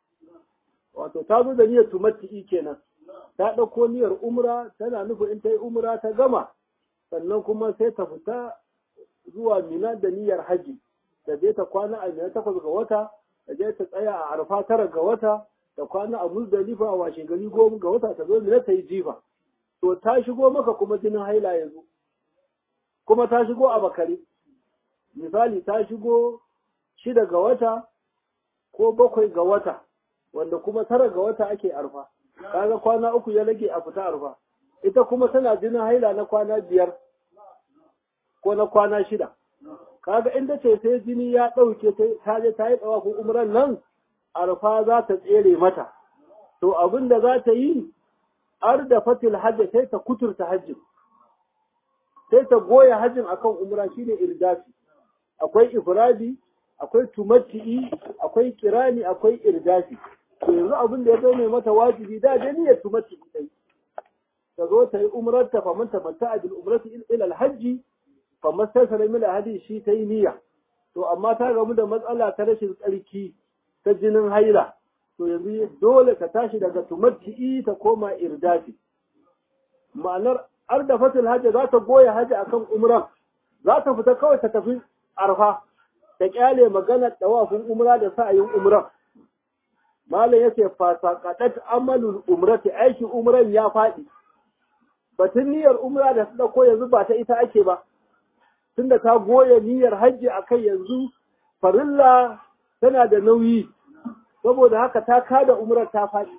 wato ta zo da niyyar tumatti kenan ta ɗauko niyyar umra tana nufin in ta yi umra ta gama sannan kuma sai ta fita zuwa mina da niyyar haji da je ta kwana a mina takwas ga wata ta je ta tsaya a arfa tara ga wata ta kwana a muzdalifa a washe gari goma ga wata ta zo mina ta yi jifa to ta shigo maka kuma jinin haila yanzu kuma ta shigo a bakare misali ta shigo shida ga wata ko bakwai ga wata wanda kuma tara ga wata ake arfa kaga kwana uku ya rage a fita arfa ita kuma tana jinin haila na kwana biyar ko na kwana shida kaga inda ce sai jini ya ɗauke ta je ta yi tsawafin umran nan arfa za ta tsere mata to abin da za ta yi ar da fatil hajji sai ta kuturta hajjin sai ta goya hajjin akan umra shine irdafi akwai ifradi akwai tumatti'i akwai kirani akwai irdafi to yanzu abin da ya zama mata wajibi da da niyyar tumatti'i dai ta zo ta yi umrar ta faman ta manta bil umrati ila al hajji faman tasara min hadi shi ta yi niyya to amma ta gamu da matsala ta rashin tsarki ta jinin haila to yanzu dole ka tashi daga tumatti'i ta koma irdafi ma'anar ardafatul hajji za ta goya hajji akan umra za ta fita kawai ta tafi arfa ta kyale magana dawafin umra da sa'ayin umra malam yace fa saqatat amalul umrati aiki umran ya fadi batun niyyar umra da ta dauko yanzu ba ta ita ake ba tunda ta goya niyyar hajji akai yanzu farilla tana da nauyi saboda haka ta kada umrar ta faɗi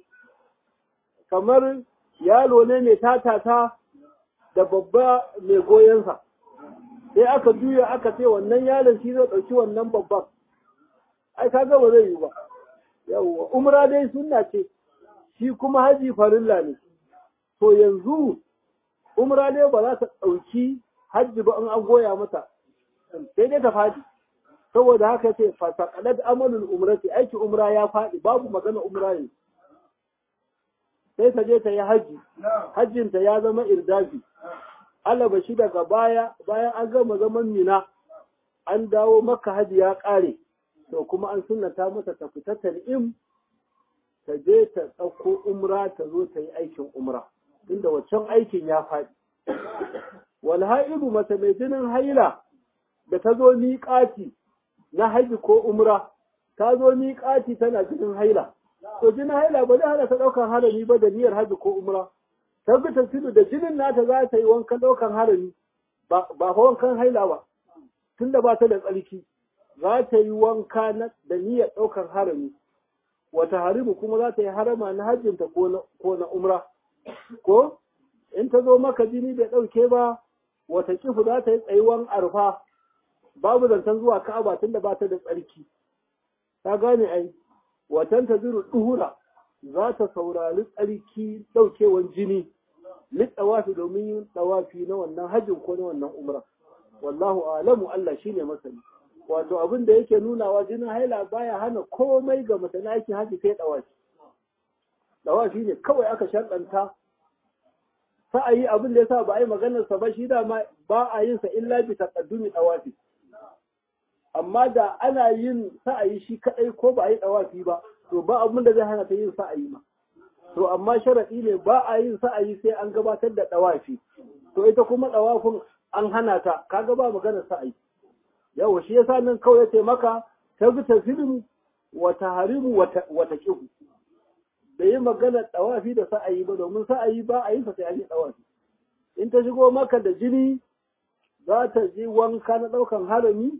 kamar yalo ne mai tatata da babba mai goyonsa sai aka juya aka ce wannan yaron shi zai ɗauki wannan babban ai ka ba zai yi ba yawwa umra dai sunna ce shi kuma haji farilla ne to yanzu umra dai ba za ta ɗauki hajji ba in an goya mata sai dai ta faɗi saboda haka ce fasaqalat amalul umrati aiki umra ya faɗi babu magana umra ne sai ta je ta yi haji hajjinta ya zama irdafi alaba shi daga baya bayan an gama zaman mina an dawo maka haji ya ƙare to kuma an sunnata mata ta fita tan'im ta je ta ɗauko umra ta zo ta yi aikin umra inda waccan aikin ya faɗi wal ha'idu mace mai jinin haila da ta zo miƙati na haji ko umra ta zo miƙati tana jinin haila to jinin haila ba zai hana ta ɗaukar harami ba da niyyar haji ko umra ta bi ta tudu da jinin nata za ta yi wankan ɗaukar harami ba fa wankan haila ba tunda ba ta da tsarki za ta yi wanka da niyyar ɗaukar harami wata harimu kuma za ta yi harama na hajjinta ko na umra ko in ta zo maka jini bai ɗauke ba wata kifu za ta yi tsayuwan arfa babu zancen zuwa ka'aba tunda ba ta da tsarki ta gane ai watan ta zuru duhura za ta saurari tsarki ɗaukewan jini litsawafi domin yin tsawafi na wannan hajjin ko na wannan umra wallahu alamu Allah shine masani wato abin da yake nunawa jinin haila baya hana komai ga mace na aikin haji sai tsawafi tsawafi ne kawai aka sharɗanta sa'ayi abin da yasa ba a yi maganar sa ba shi da ba a yin sa illa bi taqaddumi tsawafi amma da ana yin sa'ayi shi kadai ko ba a yi tsawafi ba to ba abin da zai hana ta yin sa'ayi ma to amma sharaɗi ne ba a yin sa'ayi sai an gabatar da ɗawafi to ita kuma ɗawafin an hana ta kaga ba maganar sa'ayi yawa shi yasa nan kawai yace maka ta bi tafilin wa tahrimu wa taqihu da yi maganar ɗawafi da sa'ayi ba domin sa'ayi ba a yin sa sai an yi ɗawafi in ta shigo maka da jini za ta ji wanka na ɗaukan harami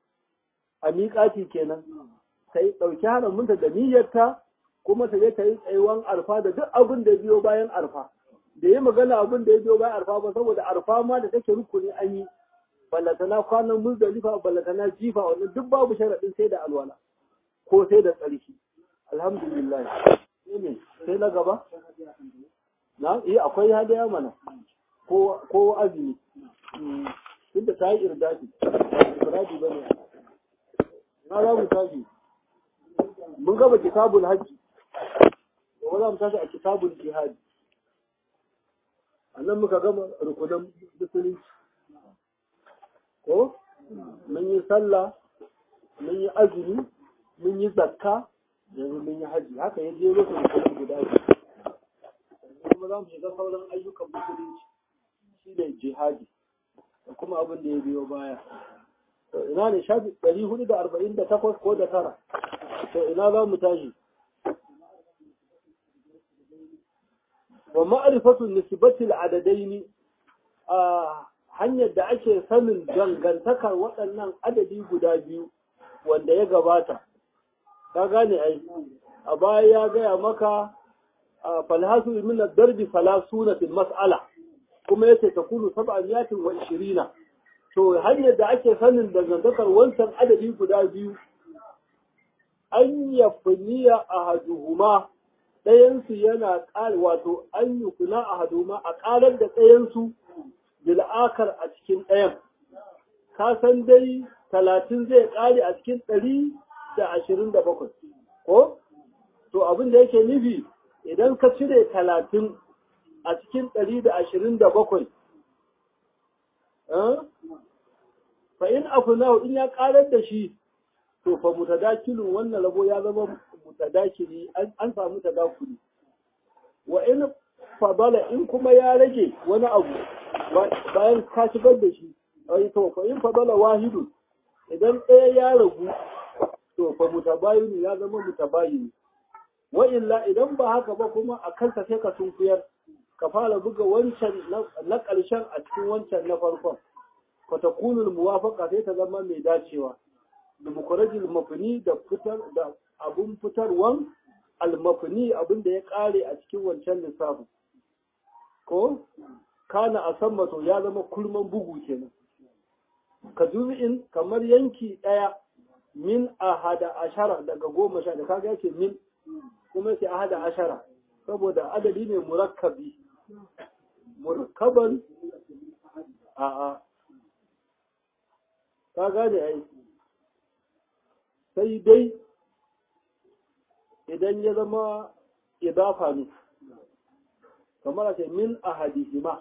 a miƙati kenan ta yi ɗauki haraminta da niyyarta kuma ta je ta yi tsayuwan arfa da duk abin da biyo bayan arfa da yi magana abin da ya biyo bayan arfa ba saboda arfa ma da take rukuni an yi ballatana kwanan muzdalifa ballatana jifa wannan duk babu sharaɗin sai da alwala ko sai da tsarki alhamdulillah sai na gaba na iya akwai hadaya mana ko ko azumi duk da ta yi irdadi irdadi bane na za mu tashi mun gaba kitabul hajji gobe za mu tashi a kitabul jihadi a nan muka gama rukunan musulunci ko mun yi sallah mun yi azumi mun yi zakka yanzu mun yi haji haka ya je musu rukunan guda kuma za mu shiga sauran ayyukan musulunci shi ne jihadi da kuma abin da ya biyo baya ina ne shafi ɗari hudu da arba'in da takwas ko da tara to ina za mu tashi wa ma'rifatu nisbatil adadaini a hanyar da ake sanin dangantakar waɗannan adadi guda biyu wanda ya gabata ka gane ai a baya ya gaya maka falhasu min ad-darbi falasuna fil mas'ala kuma yace takunu sab'amiyatin wa ishirina to hanyar da ake sanin dangantakar wancan adadi guda biyu an yafniya ahaduhuma ɗayansu yana ƙal wato an yi kuna a haduma a ƙarar da ɗayansu bil'akar a cikin ɗayan ka san dai talatin zai ƙare a cikin ɗari da ashirin da bakwai ko to abin da yake nufi idan ka cire talatin a cikin ɗari da ashirin da bakwai fa in afunahu in ya ƙarar da shi to fa mutadakilun wannan rabo ya zama mutadakili an samu tadakuli wa in fadala in kuma ya rage wani abu bayan ka shigar da shi ai to fa in fadala wahidu idan ɗaya ya ragu to fa mutabayinu ya zama mutabayinu wa illa idan ba haka ba kuma a kansa sai ka sunkuyar ka fara buga wancan na ƙarshen a cikin wancan na farkon fa takunul muwafaqa sai ta zama mai dacewa da mukurajil mafini da fitar da abun fitarwan almafini abin da ya kare a cikin wancan lissafin ko kana a san mato ya zama kulman bugu kenan ka in kamar yanki ɗaya min ahada ashara daga goma sha da kaga yake min kuma sai ahada ashara saboda adadi ne murakkabi murakkaban a'a ka gane ai sai dai idan ya zama idafa ne kamar a ce min ahadihima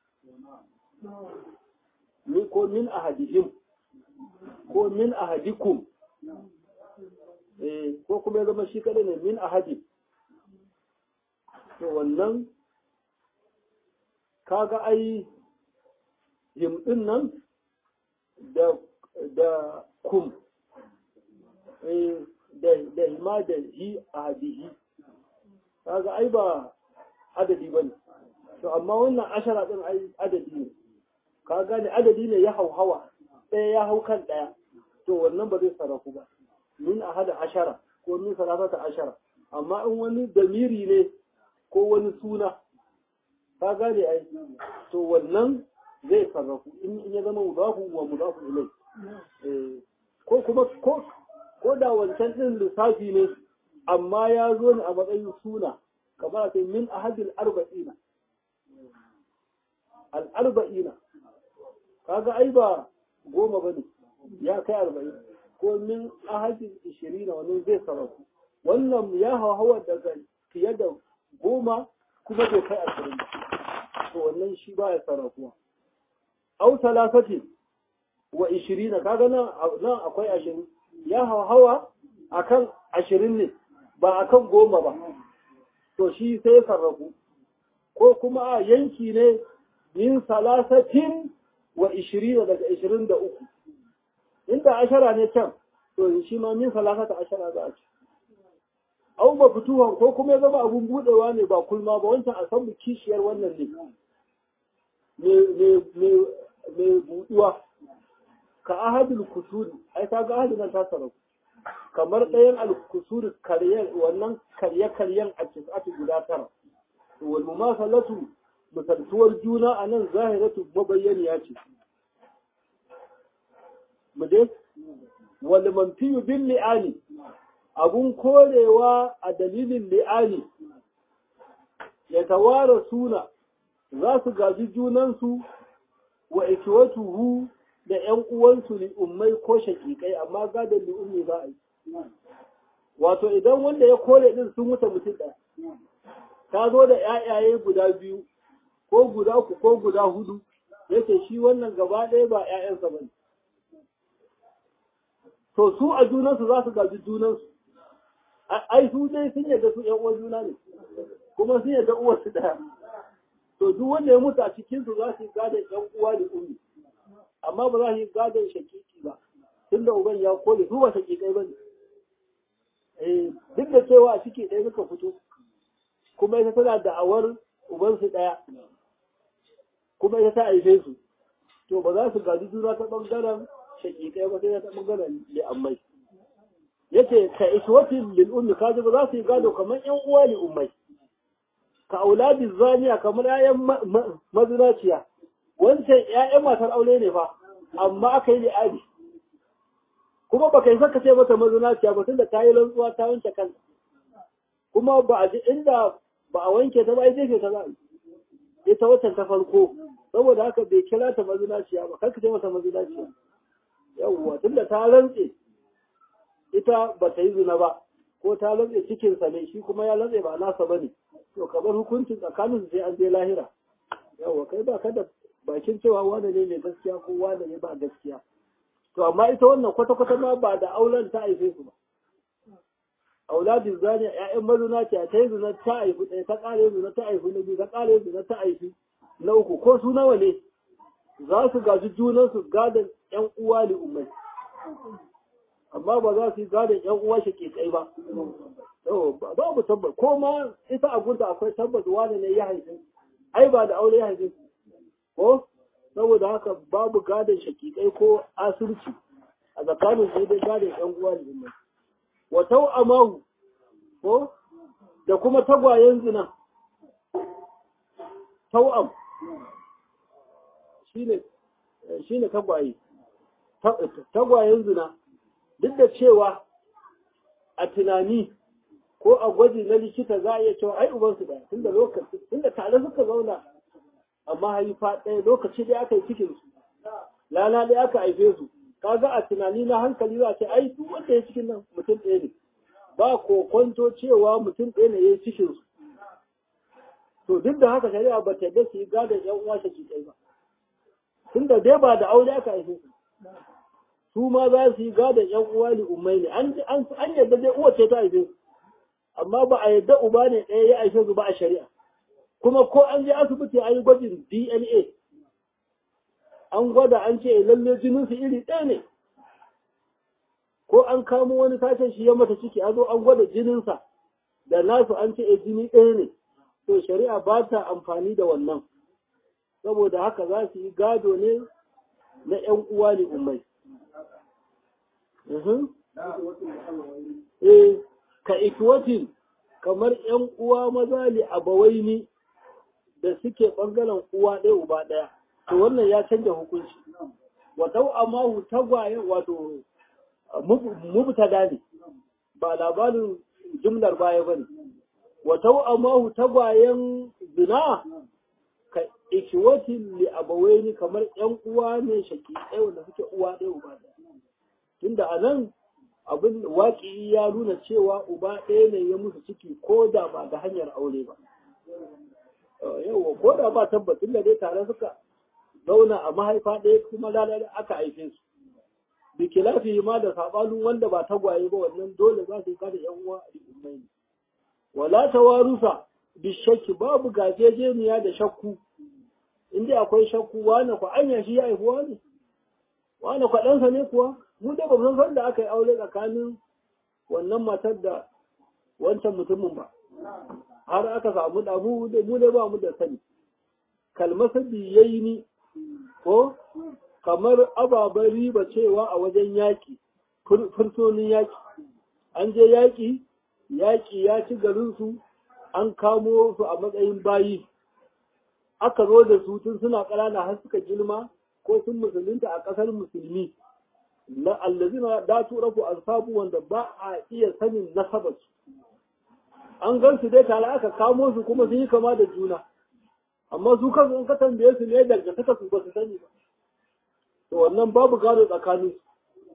ko min ahadihim ko min ahadikum ko kuma ya zama shi kadai ne min ahadi to wannan kaga ai him din nan da da kum da hima da hi a hadihi kaga ai ba adadi bane to amma wannan ashara din ai adadi ne ka gane adadi ne ya hauhawa ɗaya ya hau kan ɗaya to wannan ba zai sarrafu ba min a hada ashara ko min sarrafata ashara amma in wani damiri ne ko wani suna ka gane ai to wannan zai sarrafu in ya zama mudafu wa mudafu ilai ko kuma ko ko da wancan ɗin lissafi ne amma ya zo ne a matsayin suna kamar a min ahadil arba'ina al'arba'ina kaga ai ba goma ba ne ya kai arba'in ko min ahadil ishirina wani zai sarrafu wannan ya hawa daga fiye da goma kuma bai kai ashirin ba to wannan shi ba ya sarrafuwa au talafatin wa ishirina kaga nan akwai ashirin ya hawa a kan ashirin ne ba a kan goma ba to shi sai sarrafu ko kuma a yanki ne min salasatin wa ishirina daga ishirin da uku inda ashara ne can to shi ma min salasata ashara za a ci au ba fituwan ko kuma ya zama abun budewa ne ba kulma ba wancan a san kishiyar wannan ne mai buduwa ka ahadul kusuri ai ka ga ahadul nan ta sarrafu kamar ɗayan al-kusuri karyan wannan karye karyen a tis'atu guda tara wal mumasalatu misaltuwar juna a nan zahiratu mabayyaniya ce mu dai wal manfiyu bil li'ani abun korewa a dalilin li'ani ya tawara suna za su gaji junansu wa ikiwatuhu da ‘yan uwansu li'ummai ko shakikai amma gadon li'ummi za a yi. Wato idan wanda ya kore ɗin sun wuce mutum ɗaya, ta zo da ‘ya'yaye guda biyu, ko guda uku ko guda hudu, yake shi wannan gaba ɗaya ba ‘ya'yansa ba ne. To su a junansu za su gaji junansu, ai su dai sun yadda su ‘yan uwan juna ne, kuma sun yadda uwarsu ɗaya. To duk wanda ya mutu a cikinsu za su yi gadon ‘yan uwa li'ummi. amma ba za su yi gadon shakiki ba tun da uban ya kone su ba shakikai ba ne eh duk da cewa a ciki ɗaya suka fito kuma ita tana da'awar ubansu ɗaya kuma ita ta haife su to ba za su gaji juna ta ɓangaren shaƙiƙai ba sai ta ɓangaren li'ammai yace ka iswatin lil ummi kaji ba za su yi gado kamar ƴan uwa li ummai ka auladi zaniya kamar ƴaƴan mazinaciya wancan ƴaƴan matar aure ne fa amma aka yi li'adi kuma baka yi saka ce mata mazinaciya ba tunda ta yi rantsuwa ta wanke kanta kuma ba a ji inda ba a wanke ta ba ai jefe ta za a yi ita watan ta farko saboda haka bai kira ta mazinaciya ba kar ka ce mata mazinaciya yawwa tunda ta rantse ita ba ta yi zina ba ko ta rantse cikinsa ne shi kuma ya rantse ba nasa ba ne to kamar hukuncin tsakanin sai an je lahira yawwa kai ba ka da bakin cewa wane ne mai gaskiya ko wane ne ba gaskiya to amma ita wannan kwata-kwata ma ba da auren ta haife su ba auladin zaniya ƴaƴan mazuna ce ta yi zina ta haifi ɗaya ta ƙare zina ta haifi na biyu ta ƙare zina ta haifi na uku ko su nawa ne za su gaji junansu gadon ƴan uwa li ummai amma ba za su yi gadon ƴan uwa shi ke kai ba babu tabbas ko ma ita a gunta akwai tabbas wani ne ya haife ai ba da aure ya haife ko saboda haka babu gadon shakikai ko asirci a tsakanin sai dai gadon ƴan uwa li ummai wa tau'amahu ko da kuma tagwayen zina tau'am shine shine tagwaye tagwayen zina duk da cewa a tunani ko a gwaji na likita za a iya cewa ai ubansu ɗaya tunda lokaci tunda tare suka zauna amma haifa ɗaya lokaci ɗaya aka yi cikin su lana ɗaya aka haife su kaga a tunani na hankali za a ce ai duk wanda ya cikin nan mutum ɗaya ne ba kokonto cewa mutum ɗaya ne ya yi cikin su to duk da haka shari'a ba ta yadda su yi gadon yan uwa shi ɗaya ba tunda dai ba da aure aka haife su su ma za su yi gadon yan uwa ne ummai ne an yadda dai uwa ce ta haife su amma ba a yadda uba ne ɗaya ya haife su ba a shari'a kuma ko an je asibiti an yi gwajin DNA an gwada an ce lalle jinin su iri ɗaya ne ko an kamo wani sashen shi ya mata ciki a zo an gwada jininsa da nasu an ce jini ɗaya ne to shari'a ba ta amfani da wannan saboda haka za su yi gado ne na ‘yan uwa ne umai. Eh, ka ikwatin kamar ‘yan uwa maza li abawaini da suke ɓangaren uwa ɗaya uba ɗaya, to wannan ya canja hukunci. Watau amma tagwaye wato mubtada ne, ba labarin jumlar baya ba ne. Watau amma tagwayen zina ka ikiwatin li abawaini kamar ƴan uwa ne shaki ɗaya wanda suke uwa ɗaya uba ɗaya tunda a nan abin waƙi ya nuna cewa uba ɗaya ne ya musu ciki ko da ba da hanyar aure ba yawa ko da ba tabbatin da dai tare suka zauna a mahaifa ɗaya kuma lalata aka haife su bikilafi ma da saɓanin wanda ba tagwaye ba wannan dole za su yi kada ƴan uwa a ne wala tawarusa bishakki babu gajejeniya da shakku inda akwai shakku wane ku anya shi ya haifuwa ne wane kwaɗansa ne kuwa mu da ba san da aka yi aure tsakanin wannan matar da wancan mutumin ba har aka samu da mu da mu da ba mu da sani kalmasa biyayi ni ko kamar ababen riba cewa a wajen yaƙi fursonin yaƙi an je yaƙi yaƙi ya ci garinsu an kamo su a matsayin bayi aka zo da su tun suna ƙanana har suka girma ko sun musulunta a ƙasar musulmi na allazina da turafu alsabu wanda ba a iya sanin nasabarsu an gan su dai tare aka kamo su kuma sun yi kama da juna amma su kansu in ka tambaye su ne dangantaka su ba su sani ba to wannan babu gado tsakanin su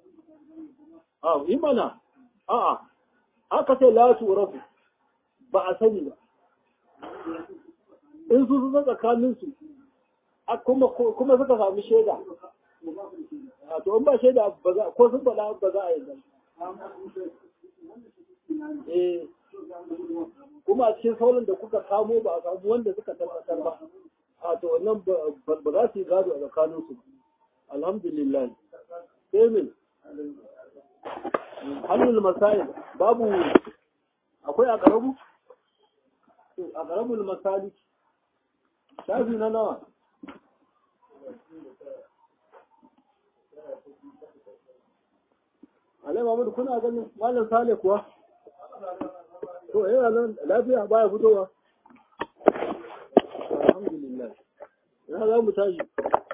a yi mana a'a aka ce la turafu ba a sani ba in su sun tsakanin su kuma suka sami shaida a to in ba shaida ko sun faɗa ba za a yi eh kuma a cikin sauran da kuka kamo ba a samu wanda suka tabbatar ba a to wannan ba za su yi gado a tsakanin su alhamdulillah sai min hannun masail babu akwai a ƙarabu? a ƙarabul masali shafi na nawa alai mamudu kuna ganin malam sale kuwa to yana nan lafiya baya fitowa alhamdulillah na za mu tashi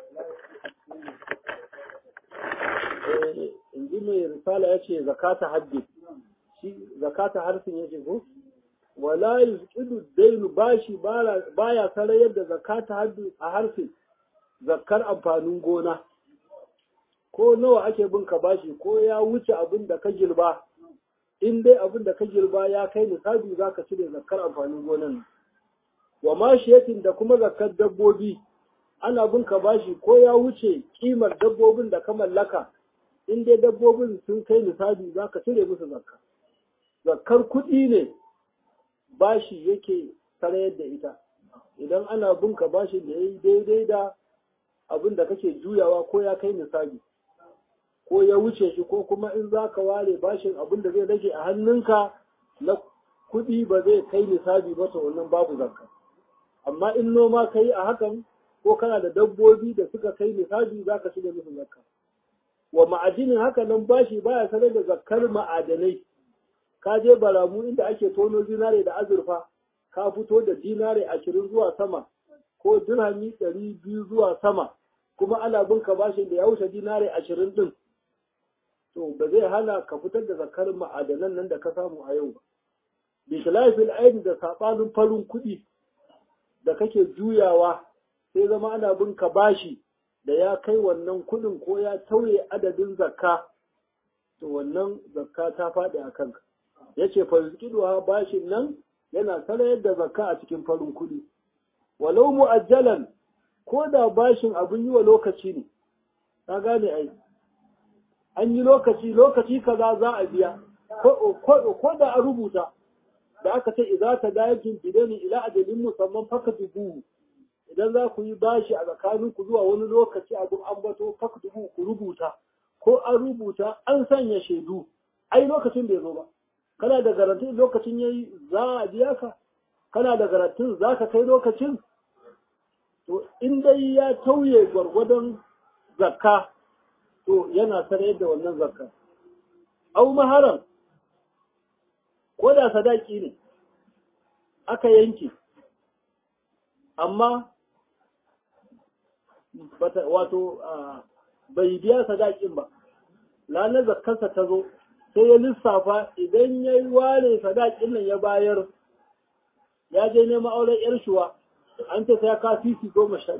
in ji mai risala ya ce zakata haddi shi zakata harfin ya ce ko wala yusqidu dainu bashi baya sarayar da zakata haddi a harfin zakkar amfanin gona ko nawa ake bin ka bashi ko ya wuce abin da ka girba in dai abin da ka girba ya kai nisabi za ka cire zakkar amfanin gonan wa mashiyatin da kuma zakkar dabbobi ana bin ka bashi ko ya wuce kimar dabbobin da ka mallaka in dai dabbobin sun kai nisabi za ka cire musu zakka zakkar kuɗi ne bashi yake sarayar da ita idan ana bin ka bashi da ya yi daidai da abin da kake juyawa ko ya kai nisabi ko ya wuce shi ko kuma in za ka ware bashin abin da zai rage a hannunka na kuɗi ba zai kai nisabi ba to wannan babu zakka amma in noma ka yi a hakan ko kana da dabbobi da suka kai nisabi za ka shiga musu zakka wa ma'adinin haka nan bashi baya sanar da zakkar ma'adanai ka je baramu inda ake tono zinare da azurfa ka fito da dinare ashirin zuwa sama ko dirhami ɗari biyu zuwa sama kuma ana bin ka bashin da ya wuce dinare ashirin ɗin to ba zai hana ka fitar da zakar ma'adanan nan da ka samu a yau ba bi khilafil aidi da sabanin farin kuɗi da kake juyawa sai zama ana bin ka bashi da ya kai wannan kuɗin ko ya tauye adadin zakka to wannan zakka ta faɗi a kanka yace fa bashin nan yana sarayar da zakka a cikin farin kuɗi walau mu'ajjalan ko da bashin abin yi wa lokaci ne ka gane ai an yi lokaci lokaci kaza za a biya ko da a rubuta da aka ce idza ta dayakin bidani ila ajalin musamman fakatubu idan za ku yi bashi a tsakanin ku zuwa wani lokaci abin ambato fakatubu ku rubuta ko an rubuta an sanya shaidu ai lokacin bai zo ba kana da garantin lokacin yayi za a biya ka kana da garantin za ka kai lokacin to in dai ya tauye gwargwadon zakka to yana sanar da wannan zakka au maharam ko da sadaki ne aka yanke amma wato bai biya sadakin ba ranar zakkarsa ta zo sai ya lissafa idan ya yi ware sadakin nan ya bayar ya je neman auren yar shuwa an ce sai ya ka sisi goma sha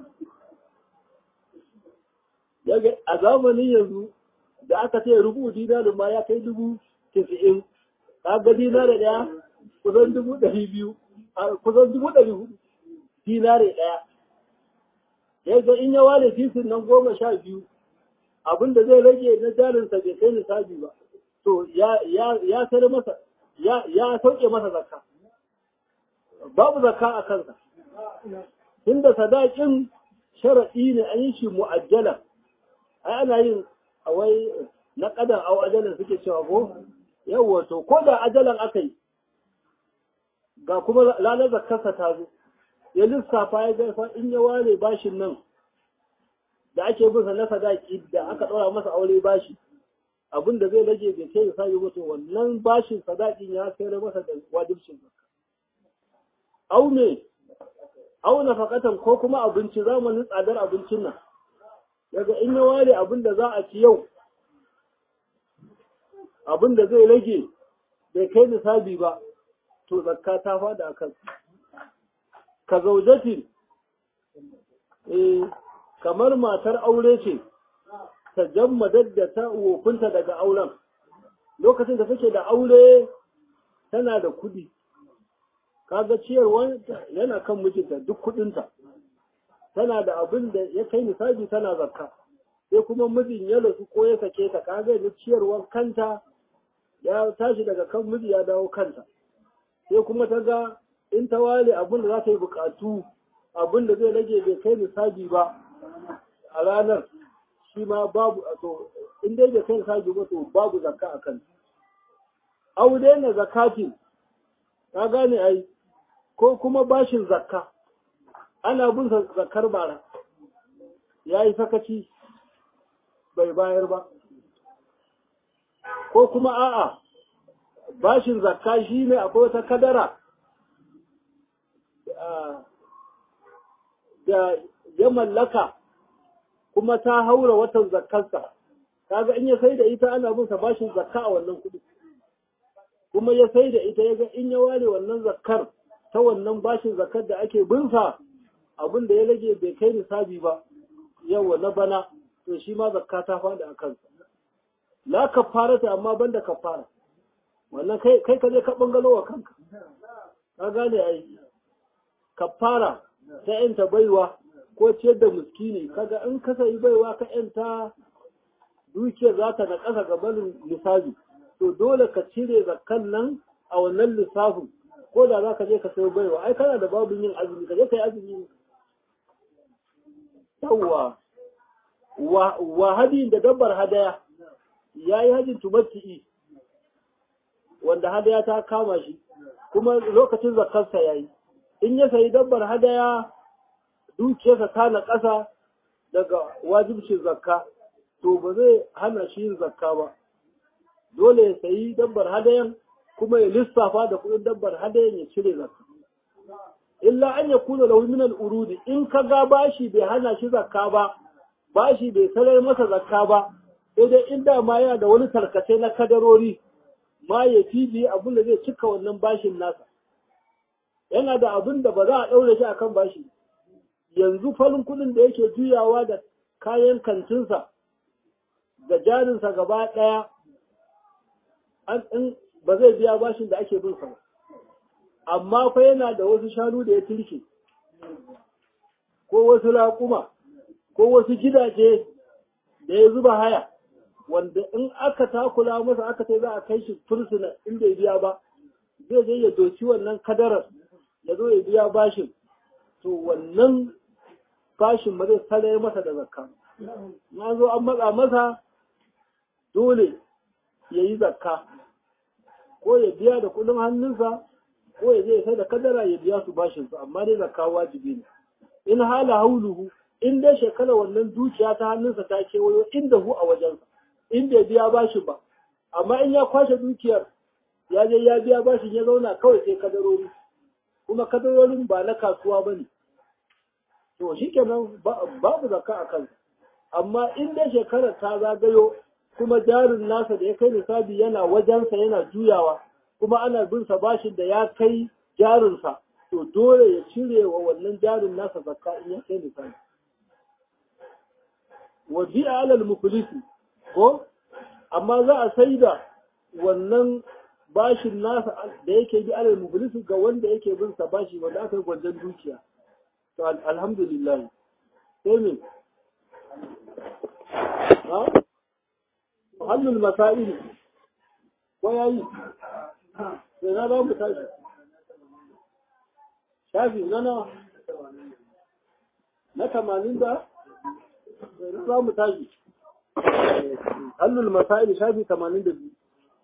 biyu a zamanin yanzu da aka ce rubu dinarin ma ya kai dubu tisa'in kaga dinare ɗaya kusan dubu ɗari biyu kusan dubu ɗari hudu dinare ɗaya yadda in ya ware sisin nan goma sha biyu abin da zai rage na jarinsa bai kai nisabi ba to ya ya sayar masa ya ya sauke masa zakka babu zakka a kansa inda sadakin sharaɗi ne an yi shi mu'ajjala ai ana yin awai na kadan au ajalan suke cewa ko yawa to ko da ajalan aka yi ga kuma lalar zakkarsa ta zo ya lissafa ya gaifa in ya ware bashin nan da ake bin sa na sadaki da aka ɗora masa aure bashi abin da zai rage bai kai sa yi mutu wannan bashin sadakin ya sayar masa da wajibcin zakka au ne au nafaqatan ko kuma abinci zamanin tsadar abincin nan daga in ya ware abin da za a ci yau abin da zai rage bai kai nisabi ba to zakka ta fada a kan ka zaujatin eh kamar matar aure ce ta jammadar da ta wofinta daga auren lokacin da take da aure tana da kudi kaga ciyarwa yana kan mijinta duk kudinta tana da abin da ya kai nisabi tana zakka sai kuma mijin ya rasu ko ya sake ta kaga ni ciyarwar kanta ya tashi daga kan miji ya dawo kanta sai kuma ta ga in ta wale abin da za ta yi bukatu abin da zai rage bai kai nisabi ba a ranar shi ma babu to in dai bai kai nisabi ba to babu zakka a kanta au daina zakatin ka gane ai ko kuma bashin zakka ana bin zakkar bara ya yi sakaci bai bayar ba ko kuma a'a bashin zakka shi ne akwai wata kadara da ya mallaka kuma ta haura watan zakkarsa kaga in ya sai da ita ana bin sa bashin zakka a wannan kudi kuma ya sai da ita yaga in ya ware wannan zakkar ta wannan bashin zakkar da ake bin sa abin da ya rage bai kai nisabi ba yawa na bana to shi ma zakka ta faɗi a kansa la kafarata amma banda kafara wannan kai kai ka je ka bangalo wa kanka ka gane ai kafara ta yanta baiwa ko ciyar da miskini kaga in ka sayi baiwa ka yanta dukiyar za ta na ƙasa gabanin lissafi to dole ka cire zakkan nan a wannan lissafin ko da za ka je ka sayi baiwa ai kana da babin yin azumi ka je ka yi azumi yawwa wa hadin da dabbar hadaya ya yi hajjin tumatti'i wanda hadaya ta kama shi kuma lokacin zakarsa ya yi in ya sayi dabbar hadaya dukiyarsa ta na ƙasa daga wajibcin zakka to ba zai hana shi yin zakka ba dole ya sayi dabbar hadayan kuma ya lissafa da kuɗin dabbar hadayan ya cire zakka illa an ya kuna lahu min urudi in ka ga bashi bai hana shi zakka ba bashi bai sanar masa zakka ba sai dai inda ma yana da wani tarkace na kadarori ma ya fibi abin da zai cika wannan bashin nasa yana da abin da ba za a ɗaure shi akan bashi yanzu farin kuɗin da yake juyawa da kayan kantinsa da jarinsa gaba ɗaya an ba zai biya bashin da ake bin sa ba amma fa yana da wasu shanu da ya turke ko wasu raƙuma ko wasu gidaje da ya zuba haya wanda in aka takula masa aka ce za a kai shi fursuna in bai biya ba zai je ya doki wannan kadarar ya zo ya biya bashin to wannan bashin ba zai sare masa da zakka na zo an matsa masa dole ya yi zakka ko ya biya da kudin hannunsa ko ya je ya sai da kadara ya biya su bashin su amma dai zakka wajibi ne in hala hauluhu in dai shekara wannan dukiya ta hannunsa ta kewayo inda hu a wajensa in bai biya bashin ba amma in ya kwashe dukiyar ya je ya biya bashin ya zauna kawai sai kadarori kuma kadarorin ba na kasuwa ba ne to shi kenan babu zakka a kansa amma in dai shekarar ta zagayo kuma jarin nasa da ya kai lissafi yana wajensa yana juyawa kuma ana bin sa bashin da ya kai jarinsa to dole ya cire wa wannan jarin nasa zakka in ya kai lissafi wa bi'a alal muflisi ko amma za a sai da wannan bashin nasa da yake bi alal muflisi ga wanda yake bin sa bashi wanda aka yi gwanjan dukiya to alhamdulillah sai me ha hannun masaili ko yayi sai na ba mu tashi shafi na nawa na tamanin da na za mu tashi hannun masaili shafi tamanin da biyu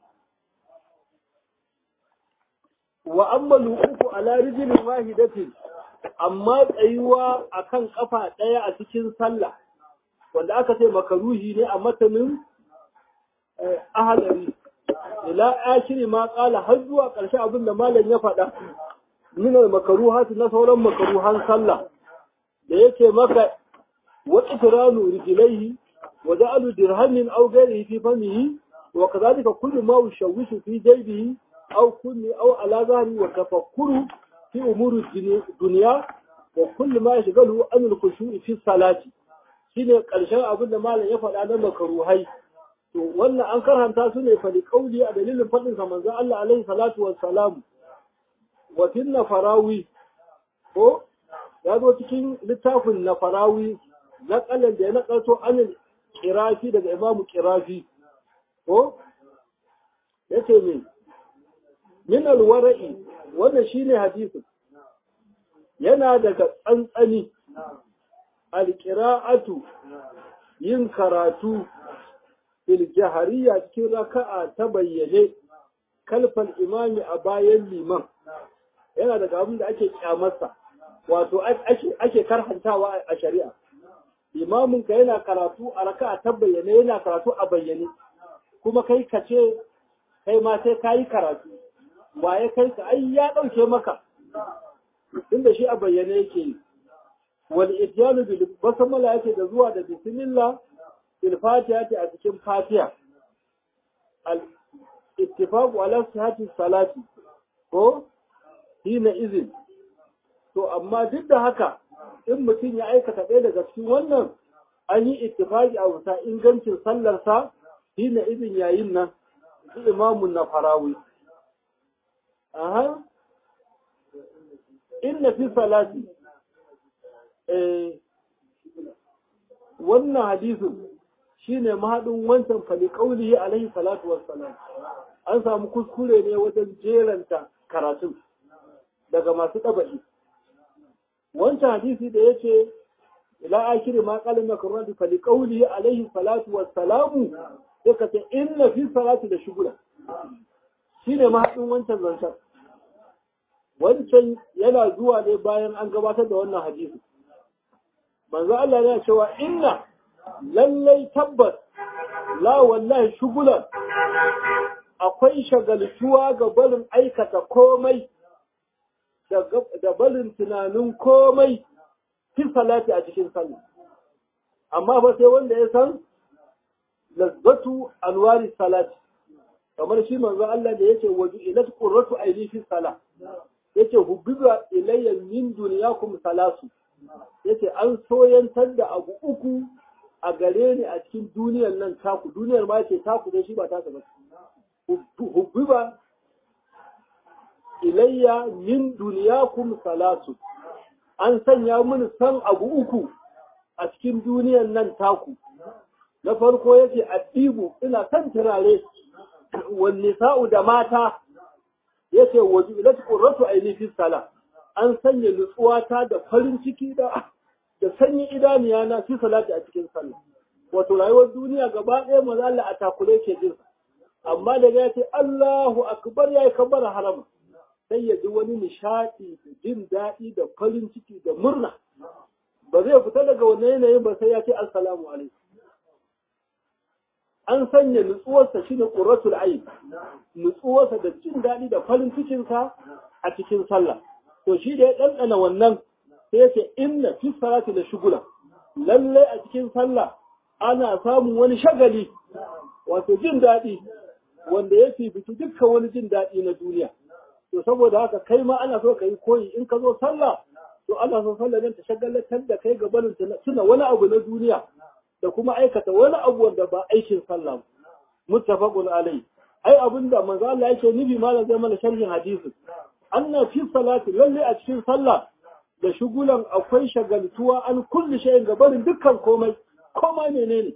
wa amma uku ala rijilin wahidatin amma tsayuwa akan kafa ɗaya a cikin sallah wanda aka ce makaruhi ne a matanin ahalari ila akiri ma kala har zuwa ƙarshe abin da malam ya faɗa min makaruhati na sauran makaruhan sallah da yake maka wa itranu rijlaihi wa ja'alu dirhamin aw ghayrihi fi famihi wa kadhalika kullu ma yushawishu fi jaybihi aw kulli aw ala zahri wa tafakkuru fi umuri dunya wa kullu ma yashghalu an al-khushu'i fi salati shine ƙarshen abin da malam ya faɗa na makaruhai to wannan an karanta su ne fali kauli a dalilin faɗin sa manzo Allah alaihi salatu wassalam wa fil nafarawi ko ya zo cikin littafin nafarawi na kalan da ya nakalto anil kirafi daga imamu kirafi ko yace min min alwara'i wannan shine hadisin yana daga tsantsani alqira'atu yin karatu fil jahariya cikin raka'a ta bayyane kalfal imami a bayan liman yana daga abin da ake kyamarsa wato ake karhantawa a shari'a imamin ka yana karatu a raka ta bayyane yana karatu a bayyane kuma kai ka ce kai ma sai ka yi karatu waye kai ka ai ya ɗauke maka inda shi a bayyane yake yi wal ityanu bil basmala yake da zuwa da bismillah bil fatiha a cikin fatiha al ittifaqu ala sihhati salati ko hina izin to amma duk da haka in mutum ya aikata ɗaya daga cikin wannan an yi ittifaqi a wuta ingancin sallarsa hina izin yayin nan imamun na farawi aha inna fi salati eh wannan hadisin shine mahadin wancan fali qaulihi alaihi salatu wassalam an samu kuskure ne wajen jeranta karatun daga masu ɗaba'i wancan hadisi da yace ila akiri ma qala makarratu fali qaulihi alaihi salatu wassalamu sai ka ce inna fi salati da shugula shine mahadin wancan zancen wancan yana zuwa ne bayan an gabatar da wannan hadisi manzo Allah ya cewa inna lallai tabbas la wallahi shugulan akwai shagaltuwa ga barin aikata komai da barin tunanin komai fi salati a cikin sallah amma ba sai wanda ya san lazzatu alwari salati kamar shi manzo Allah da yake waju ilat qurratu aini fi salah yace hubbiba ilayya min dunyakum salasu yace an soyantar da abu uku a gare ni a cikin duniyar nan taku duniyar ma ce taku dai shi ba ta ba hubbiba ilayya min dunyakum salasu an sanya mini san abu uku a cikin duniyar nan taku na farko yace addibu ina san turare wan nisa'u da mata yace wajilat qurratu aini fi sala an sanya nutsuwata da farin ciki da da sanyin idaniya na fi salati a cikin sallah wato rayuwar duniya gaba ɗaya maza Allah a takure ke jin amma daga ya ce Allahu akbar yayi kabbara haram sai ya ji wani nishadi da jin daɗi da farin ciki da murna ba zai fita daga wannan yanayin ba sai ya ce assalamu alaikum an sanya nutsuwarsa shine qurratul ayn nutsuwarsa da jin daɗi da farin cikinsa a cikin sallah to shi da ya ɗanɗana wannan sai ya ce inna fi salati da shugula lalle a cikin sallah ana samun wani shagali wato jin daɗi wanda ya fifici dukkan wani jin daɗi na duniya to saboda haka kai ma ana so ka yi koyi in ka zo sallah to ana so sallah nan ta shagalatar da kai gabanin tuna wani abu na duniya da kuma aikata wani abu wanda ba aikin sallah muttafaqun alai ai abinda manzo Allah yake nufi malam zai mana sharhin hadisi anna fi salati lalle a cikin sallah da shugulan akwai shagaltuwa an kulli shay'in gabarin dukkan komai komai menene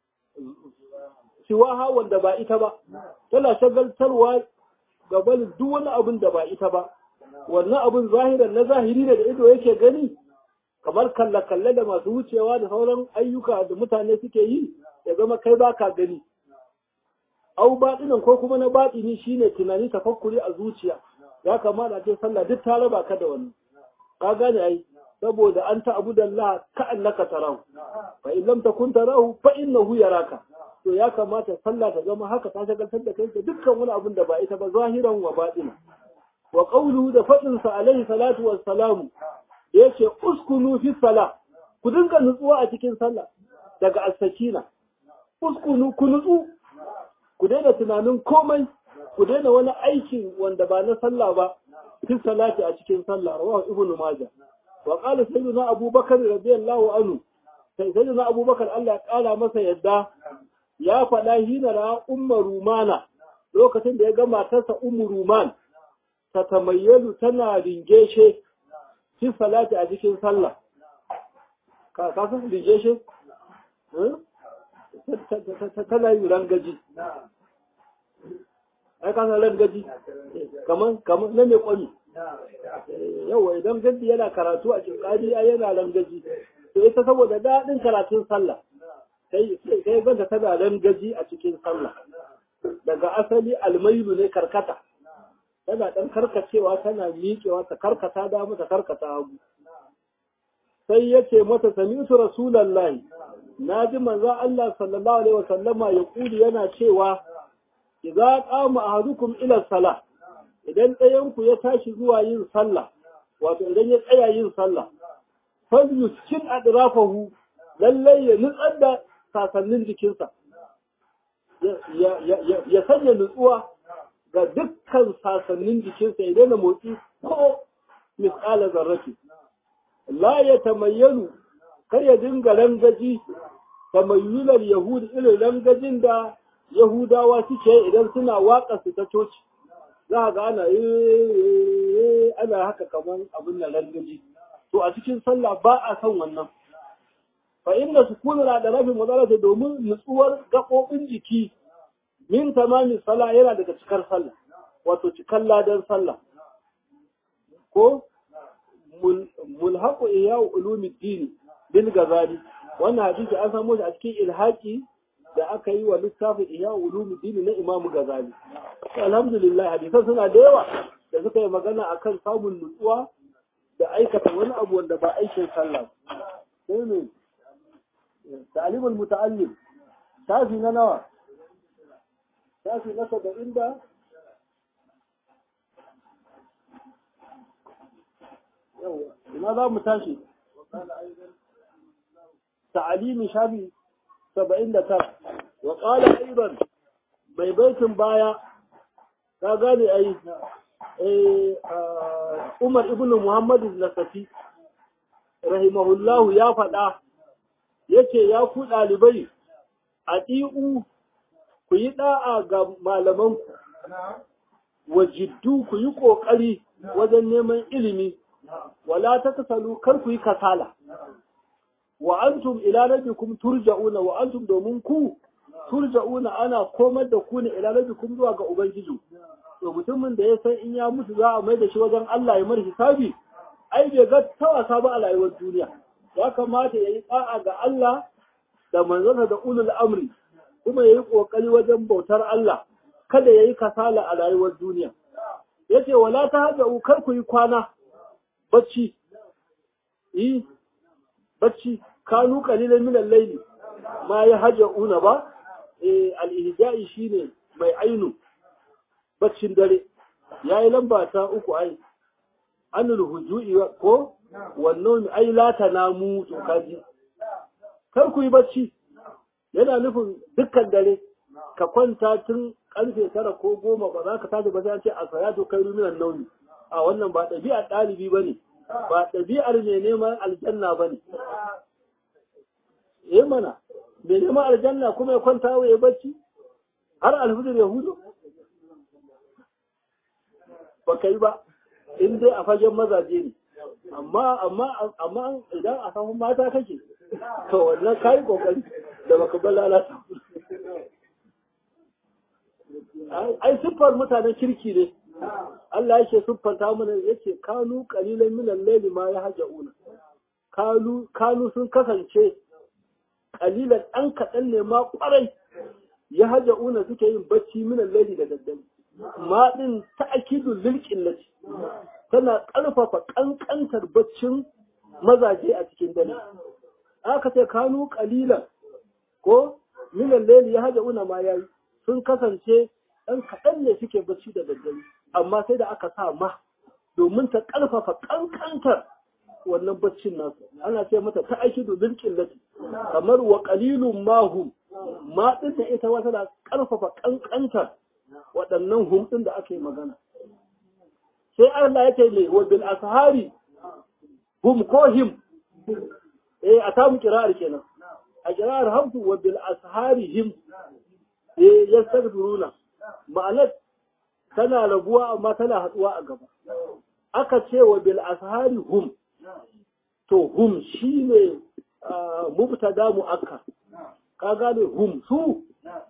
siwaha wanda ba ita ba tana shagaltarwa gabanin duk wani abin da ba ita ba wannan abin zahiran na zahiri ne da ido yake gani kamar kalle-kalle da masu wucewa da sauran ayyuka da mutane suke yi ya zama kai ba ka gani au baɗinan ko kuma na baɗini shine tunani tafakkuri a zuciya ya kamata ce sallah duk ta raba ka da wani ka gane ai saboda an ta abu da Allah ka annaka tarahu fa in lam takun tarahu fa innahu yaraka to ya kamata sallah ta zama haka ta shagaltar da kai da dukkan wani abin da ba ita ba zahiran wa baɗina wa qawluhu da faɗin sa alaihi salatu wassalamu yace uskunu fi sala ku dinga nutsuwa a cikin sallah daga as-sakina uskunu ku nutsu ku daina tunanin komai ku daina wani aikin wanda ba na sallah ba fi salati a cikin sallah rawahu ibnu majah wa qala sayyidina abubakar radiyallahu anhu sai sayyidina abubakar Allah ya kara masa yadda ya faɗa hina ra umma rumana lokacin da ya ga matarsa ummu ruman ta tamayyalu tana ringeshe fi salati a cikin sallah ka ka san ringeshe tana yi rangaji ai ka san rangaji kaman kaman na mai kwami yawa idan gandi yana karatu a cikin ai yana rangaji to ita saboda daɗin karatun sallah sai sai ganta tana rangaji a cikin sallah daga asali almailu ne karkata tana ɗan karkacewa tana miƙewa ta karkata damu ta karkata hagu sai ya ce mata sami'tu rasulallahi na ji manzo Allah sallallahu alaihi wasallama ya kuli yana cewa idza qama ahadukum ila salah idan ɗayan ku ya tashi zuwa yin sallah wato idan ya tsaya yin sallah fal yuskin adrafahu lallai ya nutsar da sasannin jikinsa ya sanya nutsuwa ga dukkan sasannin jikinsa ya daina motsi ko misƙala zarrafi la ya tamayyalu kar ya dinga rangaji tamayyular yahudi irin rangajin da yahudawa suke idan suna waƙa su ta coci za ga ana ana haka kamar abin da rangaji to a cikin sallah ba a son wannan fa inna sukunu na da rafin matsalata domin nutsuwar gaɓoɓin jiki min tamami sallah yana daga cikar sallah wato cikar ladan sallah ko mulhaqu iya ulumuddin bil gazali wannan hadisi an samu shi a cikin ilhaqi da aka yi wa littafin iya ulumuddin na Imam Gazali alhamdulillah hadisan suna da yawa da suka yi magana akan samun nutsuwa da aikata wani abu wanda ba aikin sallah sai ne تعليم المتعلم شافي نوى شافي نسب عند لماذا متاشي تعليم شافي سبعين ترى وقال أيضا mai baitin baya ka gane ai Umar ibn Muhammad al-Nasafi rahimahullahu ya faɗa yace ya ku ɗalibai a ɗi'u ku yi ɗa'a ga malamanku wa jiddu ku yi ƙoƙari wajen neman ilimi wala ta kasalu kar ku yi kasala wa antum ila rabbikum turja'una wa antum domin ku turja'una ana komar da ku ne ila rabbikum zuwa ga ubangiji to mutumin da ya san in ya mutu za a mai da shi wajen Allah ya mar hisabi ai bai ga ta wasa ba a rayuwar duniya ya kamata ya yi ɗa'a ga Allah da manzana da ulul amri kuma ya yi ƙoƙari wajen bautar Allah kada ya yi kasala a rayuwar duniya ya ce wala ta haɗa kar ku yi kwana bacci yi bacci kanu kalilan minan laili ma ya haja una ba al-ihja'i shine mai ainu baccin dare yayi lamba ta uku ai anul hujui ko wannan ai la tanamu to kaji kar ku yi bacci yana nufin dukkan dare ka kwanta tun karfe tara ko goma ba za ka tashi ba sai ce a salatu kai ruminan nauni a wannan ba ɗabi'ar ɗalibi ba ne ba ɗabi'ar mai neman aljanna ba ne eh mana mai neman aljanna kuma ya kwanta ya bacci har alhudur ya hudu ba ka yi ba in dai a fagen mazaje ne amma amma amma idan a samu mata kake to wannan kai kokari da baka bar lalata ai siffar mutanen kirki ne Allah yake siffanta mana yace kanu qalilan min al-layli ma yahjauna kanu kanu sun kasance qalilan an kadan ne ma kwarai yahjauna suke yin bacci min al-layli da daddare ma din ta'kidu lil qillati tana ƙarfafa ƙanƙantar baccin mazaje a cikin dare. Aka ce kanu ƙalilan ko minan leli ya haja una ma yayi sun kasance ɗan kaɗan ne suke bacci da daddare amma sai da aka sa ma domin ta ƙarfafa ƙanƙantar wannan baccin nasu ana ce mata ta aiki domin ƙillati kamar wa ƙalilun mahum ma ɗin da ita wata da ƙarfafa ƙanƙantar waɗannan hum ɗin da aka yi magana sai Allah ya ce ne wa bil ashari hum ko him eh a tamu kira'ar kenan a kira'ar hamsu wa bil ashari him eh yastaghfiruna ma'anar tana rabuwa amma tana haduwa a gaba aka ce wa bil ashari hum to hum shine mubtada mu'akkar ka gane hum su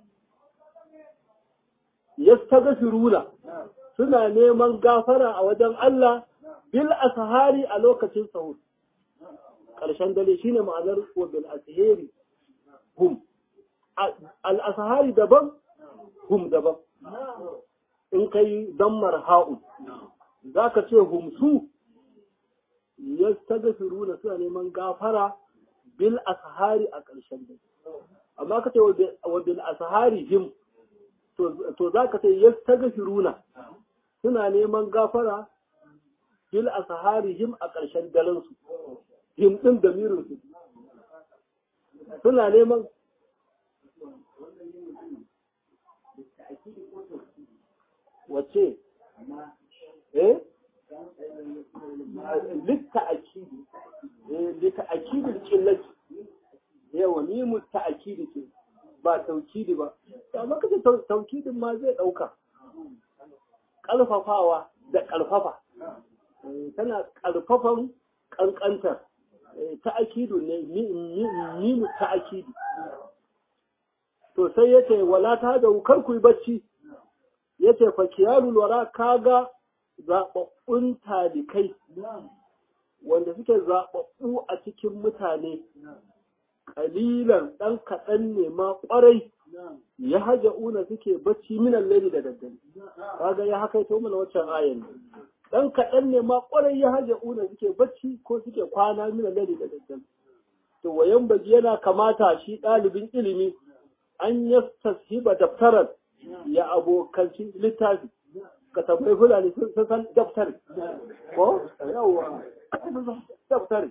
yastaghfiruna suna neman gafara a wajen Allah bil ashari a lokacin sahur ƙarshen dare shine ma'anar wa bil ashari hum al ashari daban hum daban in kai dammar ha'un za ka ce humsu ya na suna neman gafara bil ashari a ƙarshen dare amma ka ce wa bil ashari him to za ka ce ya na suna neman gafara bil ashari him a ƙarshen daren su him ɗin da mirinsu suna neman wace eh litta akidi eh litta akidi killati yawa ni mu ta'akidi ce ba taukidi ba amma kace taukidin ma zai dauka kalfafawa da kalfafa tana kalfafan kankantar ta'akidu ne ni mu ta'akidi to sai yace wala ta da kar ku yi bacci yace fa kiyalul wara kaga zababbun talikai wanda suke zababbu a cikin mutane kalilan dan kaɗan ne ma ƙwarai ya haja una suke bacci minan lari da daddare kaga ya haka to mana waccan ayan dan kaɗan ne ma ƙwarai ya haja una suke bacci ko suke kwana minan lari da daddare to wayan baji yana kamata shi ɗalibin ilimi an yastashiba daftaran ya abokanci littafi ka tambayi fulani sun san daftari ko yawwa daftari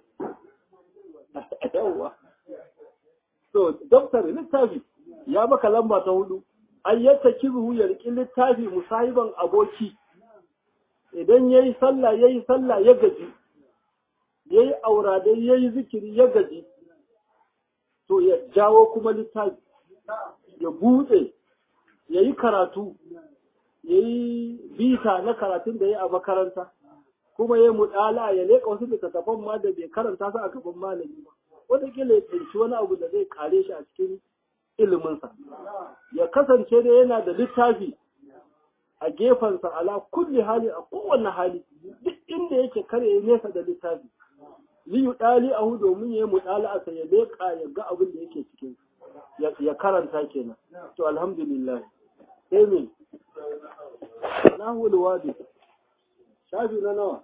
yawwa so daftari littafi ya maka lamba ta hudu an yadda kiruhu ya riƙi littafi musahiban aboki idan ya yi sallah ya yi sallah ya gaji ya yi auradai ya yi zikiri ya gaji to ya jawo kuma littafi ya buɗe ya yi karatu ya yi bita na karatun da ya a makaranta kuma ya yi muɗala ya leƙa wasu littattafan ma da bai karanta su a gaban malami ba wataƙila ya tsinci wani abu da zai kare shi a cikin iliminsa ya kasance da yana da littafi a gefensa ala kulli hali a kowane hali duk inda yake kare ya nesa da littafi li yudali ahu domin ya yi muɗala a ya leƙa ya ga abin da yake cikin ya karanta kenan to alhamdulillah sai me nahul wadi shafi na nawa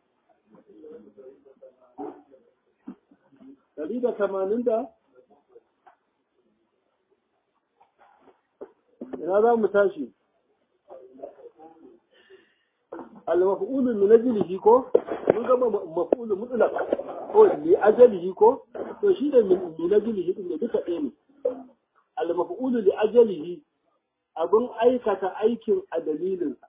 dari da tamanin da ina za mu tashi al-maf'ulu min ajlihi ko mun ga maf'ulu mutlaq ko li ajlihi ko to shi da min ajlihi din da duka ɗaya ne al-maf'ulu li ajlihi abin aikata aikin a dalilinsa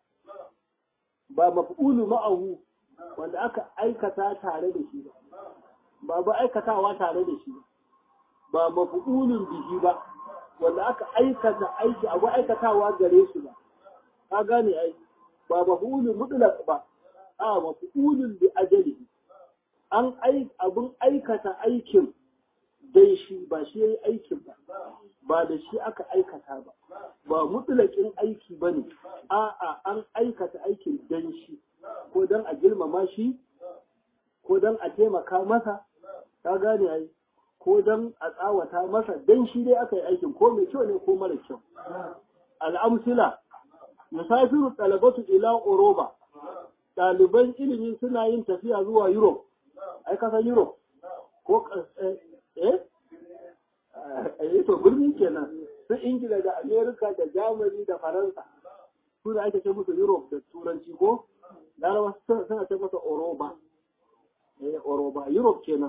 ba maf'ulu ma'ahu wanda aka aikata tare da shi ba ba ba aikatawa tare da shi ba maf'ulun bihi ba wanda aka aikata aiki abu aikatawa gare shi ba ka gane ai ba maf'ulun mutlaq ba a maf'ulun bi ajalihi an ai abin aikata aikin dai shi ba shi yayi aikin ba ba da shi aka aikata ba ba mutlaƙin aiki ba ne a'a an aikata aikin dan shi ko dan a girmama shi ko dan a taimaka masa ka gane ai ko dan a tsawata masa dan shi dai aka yi aikin ko mai kyau ne ko mara kyau al'amsila musafiru talabatu ila oroba ɗaliban ilimi suna yin tafiya zuwa europe ai kasan europe ko eh eh to birni kenan su ingila da amerika da germany da faransa su da ake ce musu europe da turanci ko larawa suna ce masa oroba eh oroba europe kenan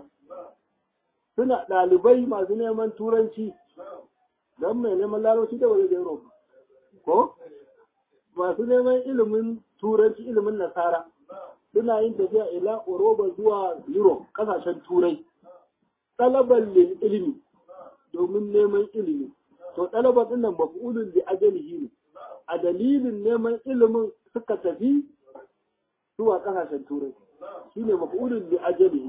suna ɗalibai masu neman turanci don mai neman larabci da wajen europe ko masu neman ilimin turanci ilimin nasara suna yin tafiya ila oroba zuwa europe kasashen turai talaban lil ilimi domin neman ilimi to talaban din nan maf'ulun li ajalihi ne a dalilin neman ilimin suka tafi zuwa kasashen turai shine maf'ulun li ajalihi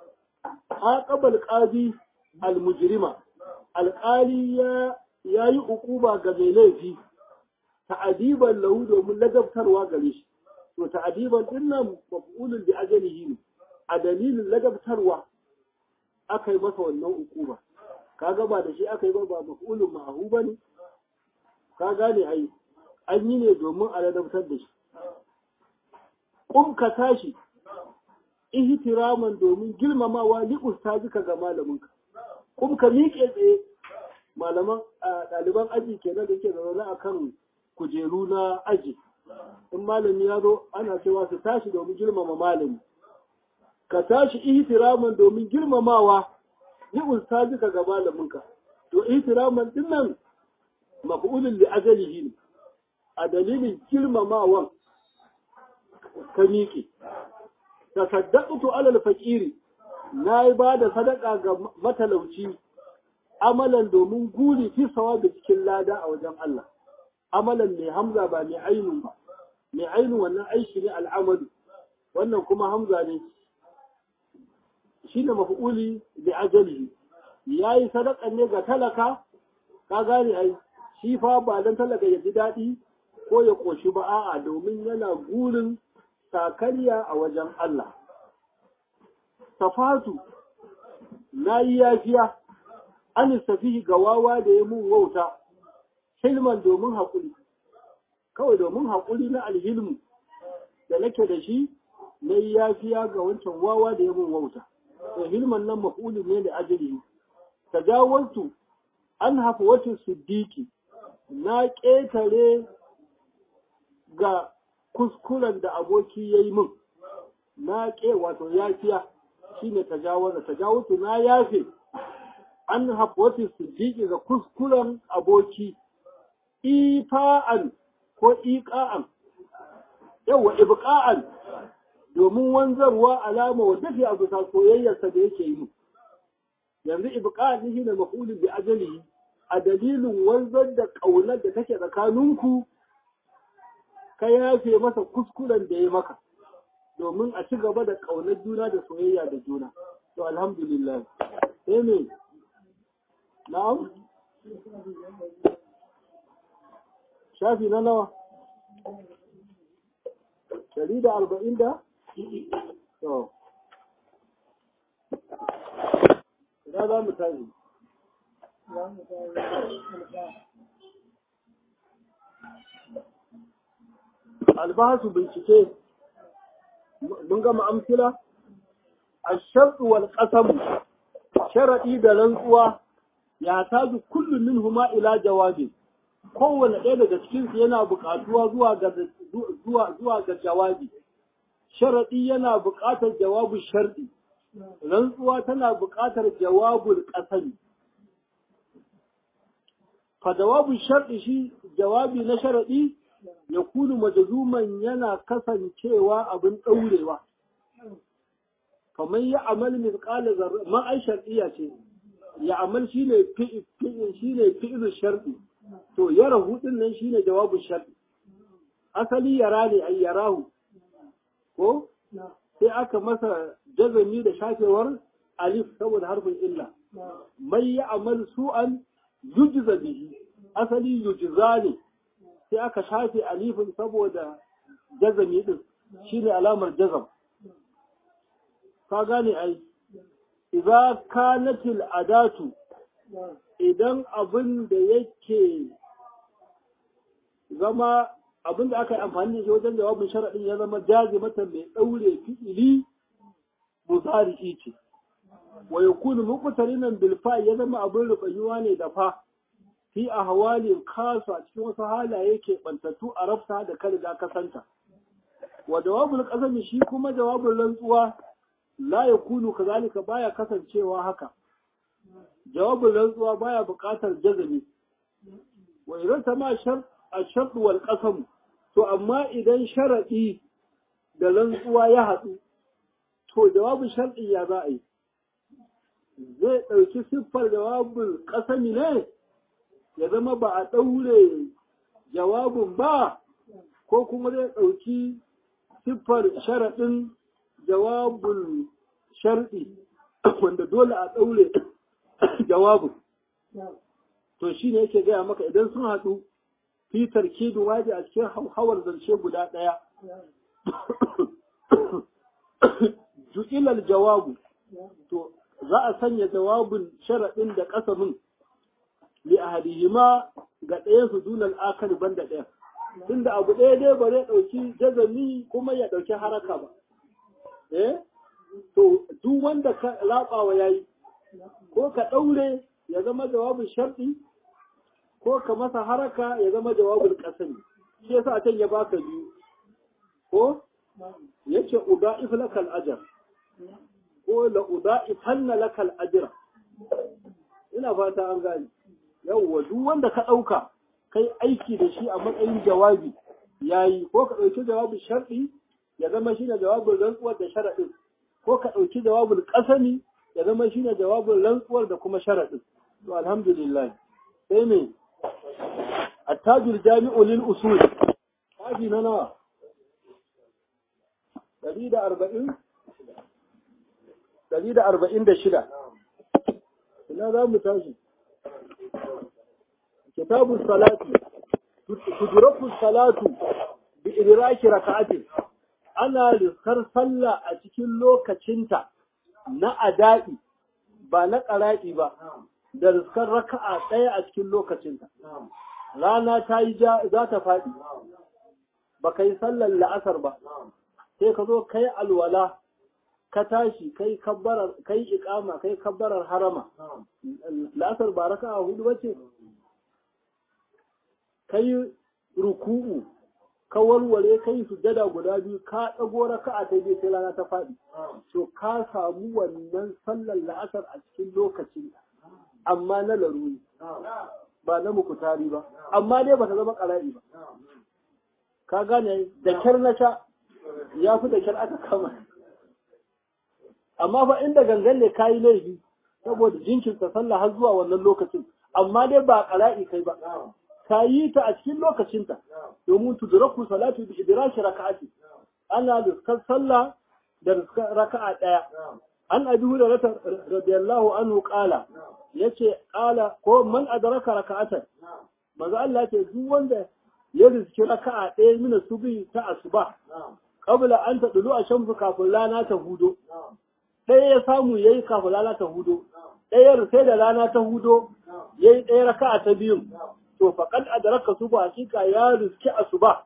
aqabal qadi al mujrima alqali ya yayi ukuba ga mai laifi ta'adiban lahu domin ladabtarwa gare shi to ta'adiban din nan maf'ulun li ajalihi ne a dalilin ladabtarwa aka yi masa wannan ukuba kaga ba da shi aka yi ba ba maf'ulun ma'ahu bane ka gane ai an yi ne domin a ladabtar da shi kum ka tashi ihtiraman domin girmamawa li ustazika ga malaminka kum ka miƙe tsaye malaman ɗaliban aji kenan da yake zaune akan kujeru na aji in malami ya zo ana cewa su tashi domin girmama malami ka tashi ihtiraman domin girmamawa li ustazika ga malaminka to ihtiraman din nan maf'ulun li ajalihi ne a dalilin girmamawan ka miƙe tasaddaqtu alal faqiri nayi ba da sadaka ga matalauci amalan domin guri fi sawabi cikin lada a wajen Allah amalan mai hamza ba mai ainu ba mai ainu wannan aiki ne al'amalu wannan kuma hamza ne shine maf'uli bi ajalihi yayi sadaka ne ga talaka ka gane ai shi fa ba dan talaka ya ji daɗi ko ya koshi ba a'a domin yana gurin sakariya a wajen Allah. Safatu, na yi yafiya, an safi ga wawa da ya mun wauta, hilman domin haƙuri, kawai domin haƙuri na alhilmu da nake da shi, na yi yafiya ga wancan wawa da ya mun wauta. Da hilman nan mafuli ne da ajali. Tajawartu an hafa wata siddiki, na ƙetare ga kuskuren da aboki ya yi min na ƙe wato yafiya shi ne tajawaza tajawutu na yafe an hafwati siddiqi ga kuskuren aboki ifa'an ko iqa'an yawa ibqa'an domin wanzarwa alama wa tafi a bisa soyayyarsa da yake yi yanzu ibqa'an shi ne maf'ulun bi ajalihi a dalilin wanzar da ƙaunar da take tsakaninku ka yafe masa kuskuren da ya maka domin a ci gaba da ƙaunar juna da soyayya da juna to alhamdulillah sai ne na'am shafi na nawa dari da arba'in da to ina za mu tashi albasu bincike mun gama amsila الشرط والقسم شرطي da rantsuwa ya taji kullum minhuma ila jawabi kowanne ɗaya daga cikin su yana buƙatuwa zuwa ga zuwa zuwa ga jawabi sharadi yana buƙatar jawabin sharɗi rantsuwa tana buƙatar jawabul qasami fa jawabin sharɗi shi jawabi na sharadi ya kunu majazuman yana kasancewa abin ɗaurewa kamar ya amal misqala zarra ma ai shar'iyya ce ya amal shine fi'il shine fi'il shar'i to yara hudin nan shine jawabin shar'i asali yara ne ai yarahu ko sai aka masa jazami da shafewar alif saboda harfin illa mai ya amal su'an yujza bihi asali yujza ne sai aka shafe alifin saboda jazami din shine alamar jazam ka gane ai idza kanatil adatu idan abin da yake zama abin da aka yi amfani da shi wajen jawabin sharaɗin ya zama jazimata mai ɗaure fi'ili muzari'i ce wa yakunu muqtarinan bil fa ya zama abin rufayuwa ne da fa fi ahwalin kasa cikin wasu halaye ke bantattu a rafta da ka riga ka santa wa jawabul qasami shi kuma jawabin rantsuwa la ya kunu kazalika baya kasancewa haka jawabin rantsuwa baya buƙatar jazami wa idan ta ma ashart wal qasam to amma idan sharadi da rantsuwa ya haɗu to jawabin sharɗi ya za a yi zai ɗauki siffar jawabin ƙasami ne ya zama ba a ɗaure jawabin ba ko kuma zai ɗauki siffar sharaɗin jawabul sharɗi wanda dole a ɗaure jawabin to shi ne yake gaya maka idan sun haɗu fi tarkibin waje a cikin hawar zance guda ɗaya ju'ilal jawabu to za a sanya jawabin sharaɗin da ƙasamin li ahadihima ga ɗayan su dunal akar banda ɗaya tunda abu ɗaya dai ba zai ɗauki jazami kuma ya ɗauki haraka ba eh to duk wanda ka laɓawa yayi ko ka ɗaure ya zama jawabin sharɗi ko ka masa haraka ya zama jawabin ƙasami shi yasa a can ya baka biyu ko yace uda'if lakal ajr ko la uda'if hanna lakal ajra ina fata an gane yawwa duk wanda ka ɗauka kai aiki da shi a matsayin jawabi yayi ko ka ɗauki jawabin sharɗi ya zama shine jawabin rantsuwar da sharaɗin ko ka ɗauki jawabin ƙasami ya zama shine jawabin rantsuwar da kuma sharaɗin to alhamdulillah sai me attajul jami'u lil usul kafi na nawa ɗari da arba'in ɗari da arba'in da shida ina za mu tashi kitabun salati tudraku salatu bi idraki raka'atin ana riskar sallah a cikin lokacinta na ada'i ba na ƙara'i ba da riskar raka'a ɗaya a cikin lokacinta rana ta yi za ta faɗi ba ka yi sallar la'asar ba sai ka zo kai alwala ka tashi kai kabbarar kai iqama kai kabbarar harama la'asar ba raka'a hudu bace kai ruku'u ka warware kai sujada guda biyu ka dago raka'a ta biyu sai rana ta faɗi to ka samu wannan sallar la'asar a cikin lokacin amma na laruri ba na mukutari ba amma dai ba ta zama ƙara'i ba ka gane da kyar na sha ya fi da kyar aka kama amma fa inda gangan ne kayi laifi saboda jinkirta sallah har zuwa wannan lokacin amma dai ba ƙara'i kai ba ka yi ta a cikin lokacinta domin tudraku salatu bi idraki raka'ati ana riskar sallah da riskar raka'a ɗaya an abi hurairah radiyallahu anhu qala yace qala ko man adraka raka'atan manzo Allah ce duk wanda ya riski raka'a ɗaya mina subi ta asuba qabla an tadulu a shamsu kafin rana ta hudo ɗaya ya samu yayi kafin rana ta hudo ɗaya sai da rana ta hudo yayi ɗaya raka'a ta biyun to faqad adraka suba hakika ya riski asuba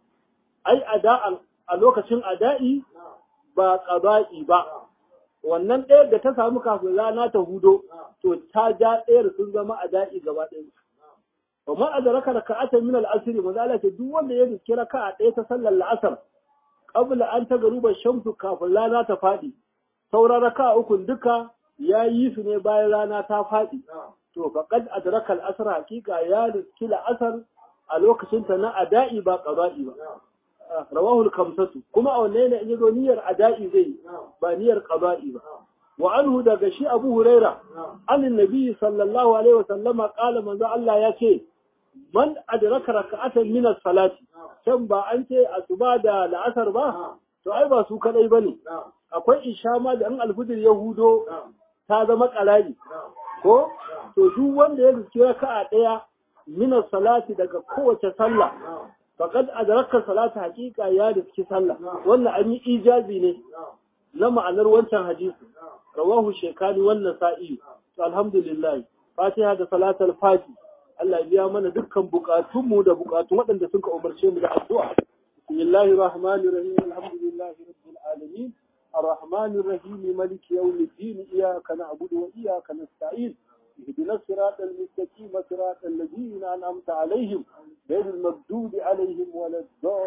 ai ada'an a lokacin ada'i ba qada'i ba wannan ɗayar da ta samu kafin rana ta hudo to ta ja ɗayar sun zama ada'i gaba ɗaya وما أدرك ركعة من العصر وذلك duk wanda ya riski raka'a ɗaya ta sallar la'asar qabla an tagaruba shamsu kafin rana ta faɗi sauran raka'a ukun duka ya yi su ne bayan rana ta faɗi to faqad adraka al-asr hakika ya riski la'asar a lokacin ta na ada'i ba qada'i ba rawahu al-khamsatu kuma a wanne ne in yazo niyyar ada'i zai ba niyyar qada'i ba wa anhu daga shi Abu Huraira anin Nabi sallallahu alaihi wasallama qala manzo Allah ya ce man adraka raka'atan min as-salati can ba an ce asuba da la'asar ba to ai ba su kadai bane akwai isha ma da an alfujir yahudo ta zama kalali ko to duk wanda ya riski raka'a daya min as-salati daga kowace sallah faqad adraka salata haqiqa ya riski sallah wannan an yi ijazi ne na ma'anar wancan hadisi rawahu shekani wannan sa'i alhamdulillah fatiha da salatul fati Allah ya biya mana dukkan bukatunmu da bukatun waɗanda suka umarce mu da addu'a bismillahir rahmanir rahim alhamdulillahi rabbil alamin arrahmanir rahim maliki yawmiddin iyyaka na'budu wa iyyaka nasta'in اهدنا الصراط المستقيم صراط الذين انعمت عليهم غير المغضوب عليهم ولا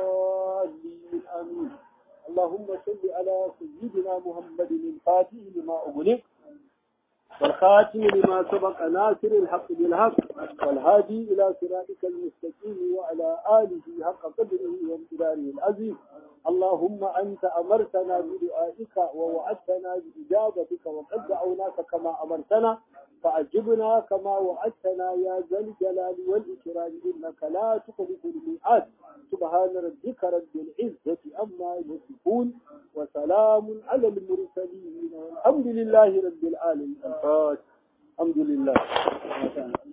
الضالين امين اللهم صل على سيدنا محمد الفاتح لما أغلق والخاتم لما سبق ناصر الحق بالحق والهادي إلى صراطك المستقيم وعلى آله حق قدره وامتداره العزيز اللهم أنت أمرتنا بدعائك ووعدتنا بإجابتك وقد دعوناك كما أمرتنا فأجبنا كما وعدتنا يا ذا الجلال والإكرام إنك لا تخلف الميعاد سبحان ربك رب العزة أما يصفون وسلام على المرسلين والحمد لله رب العالمين الفاتح الحمد لله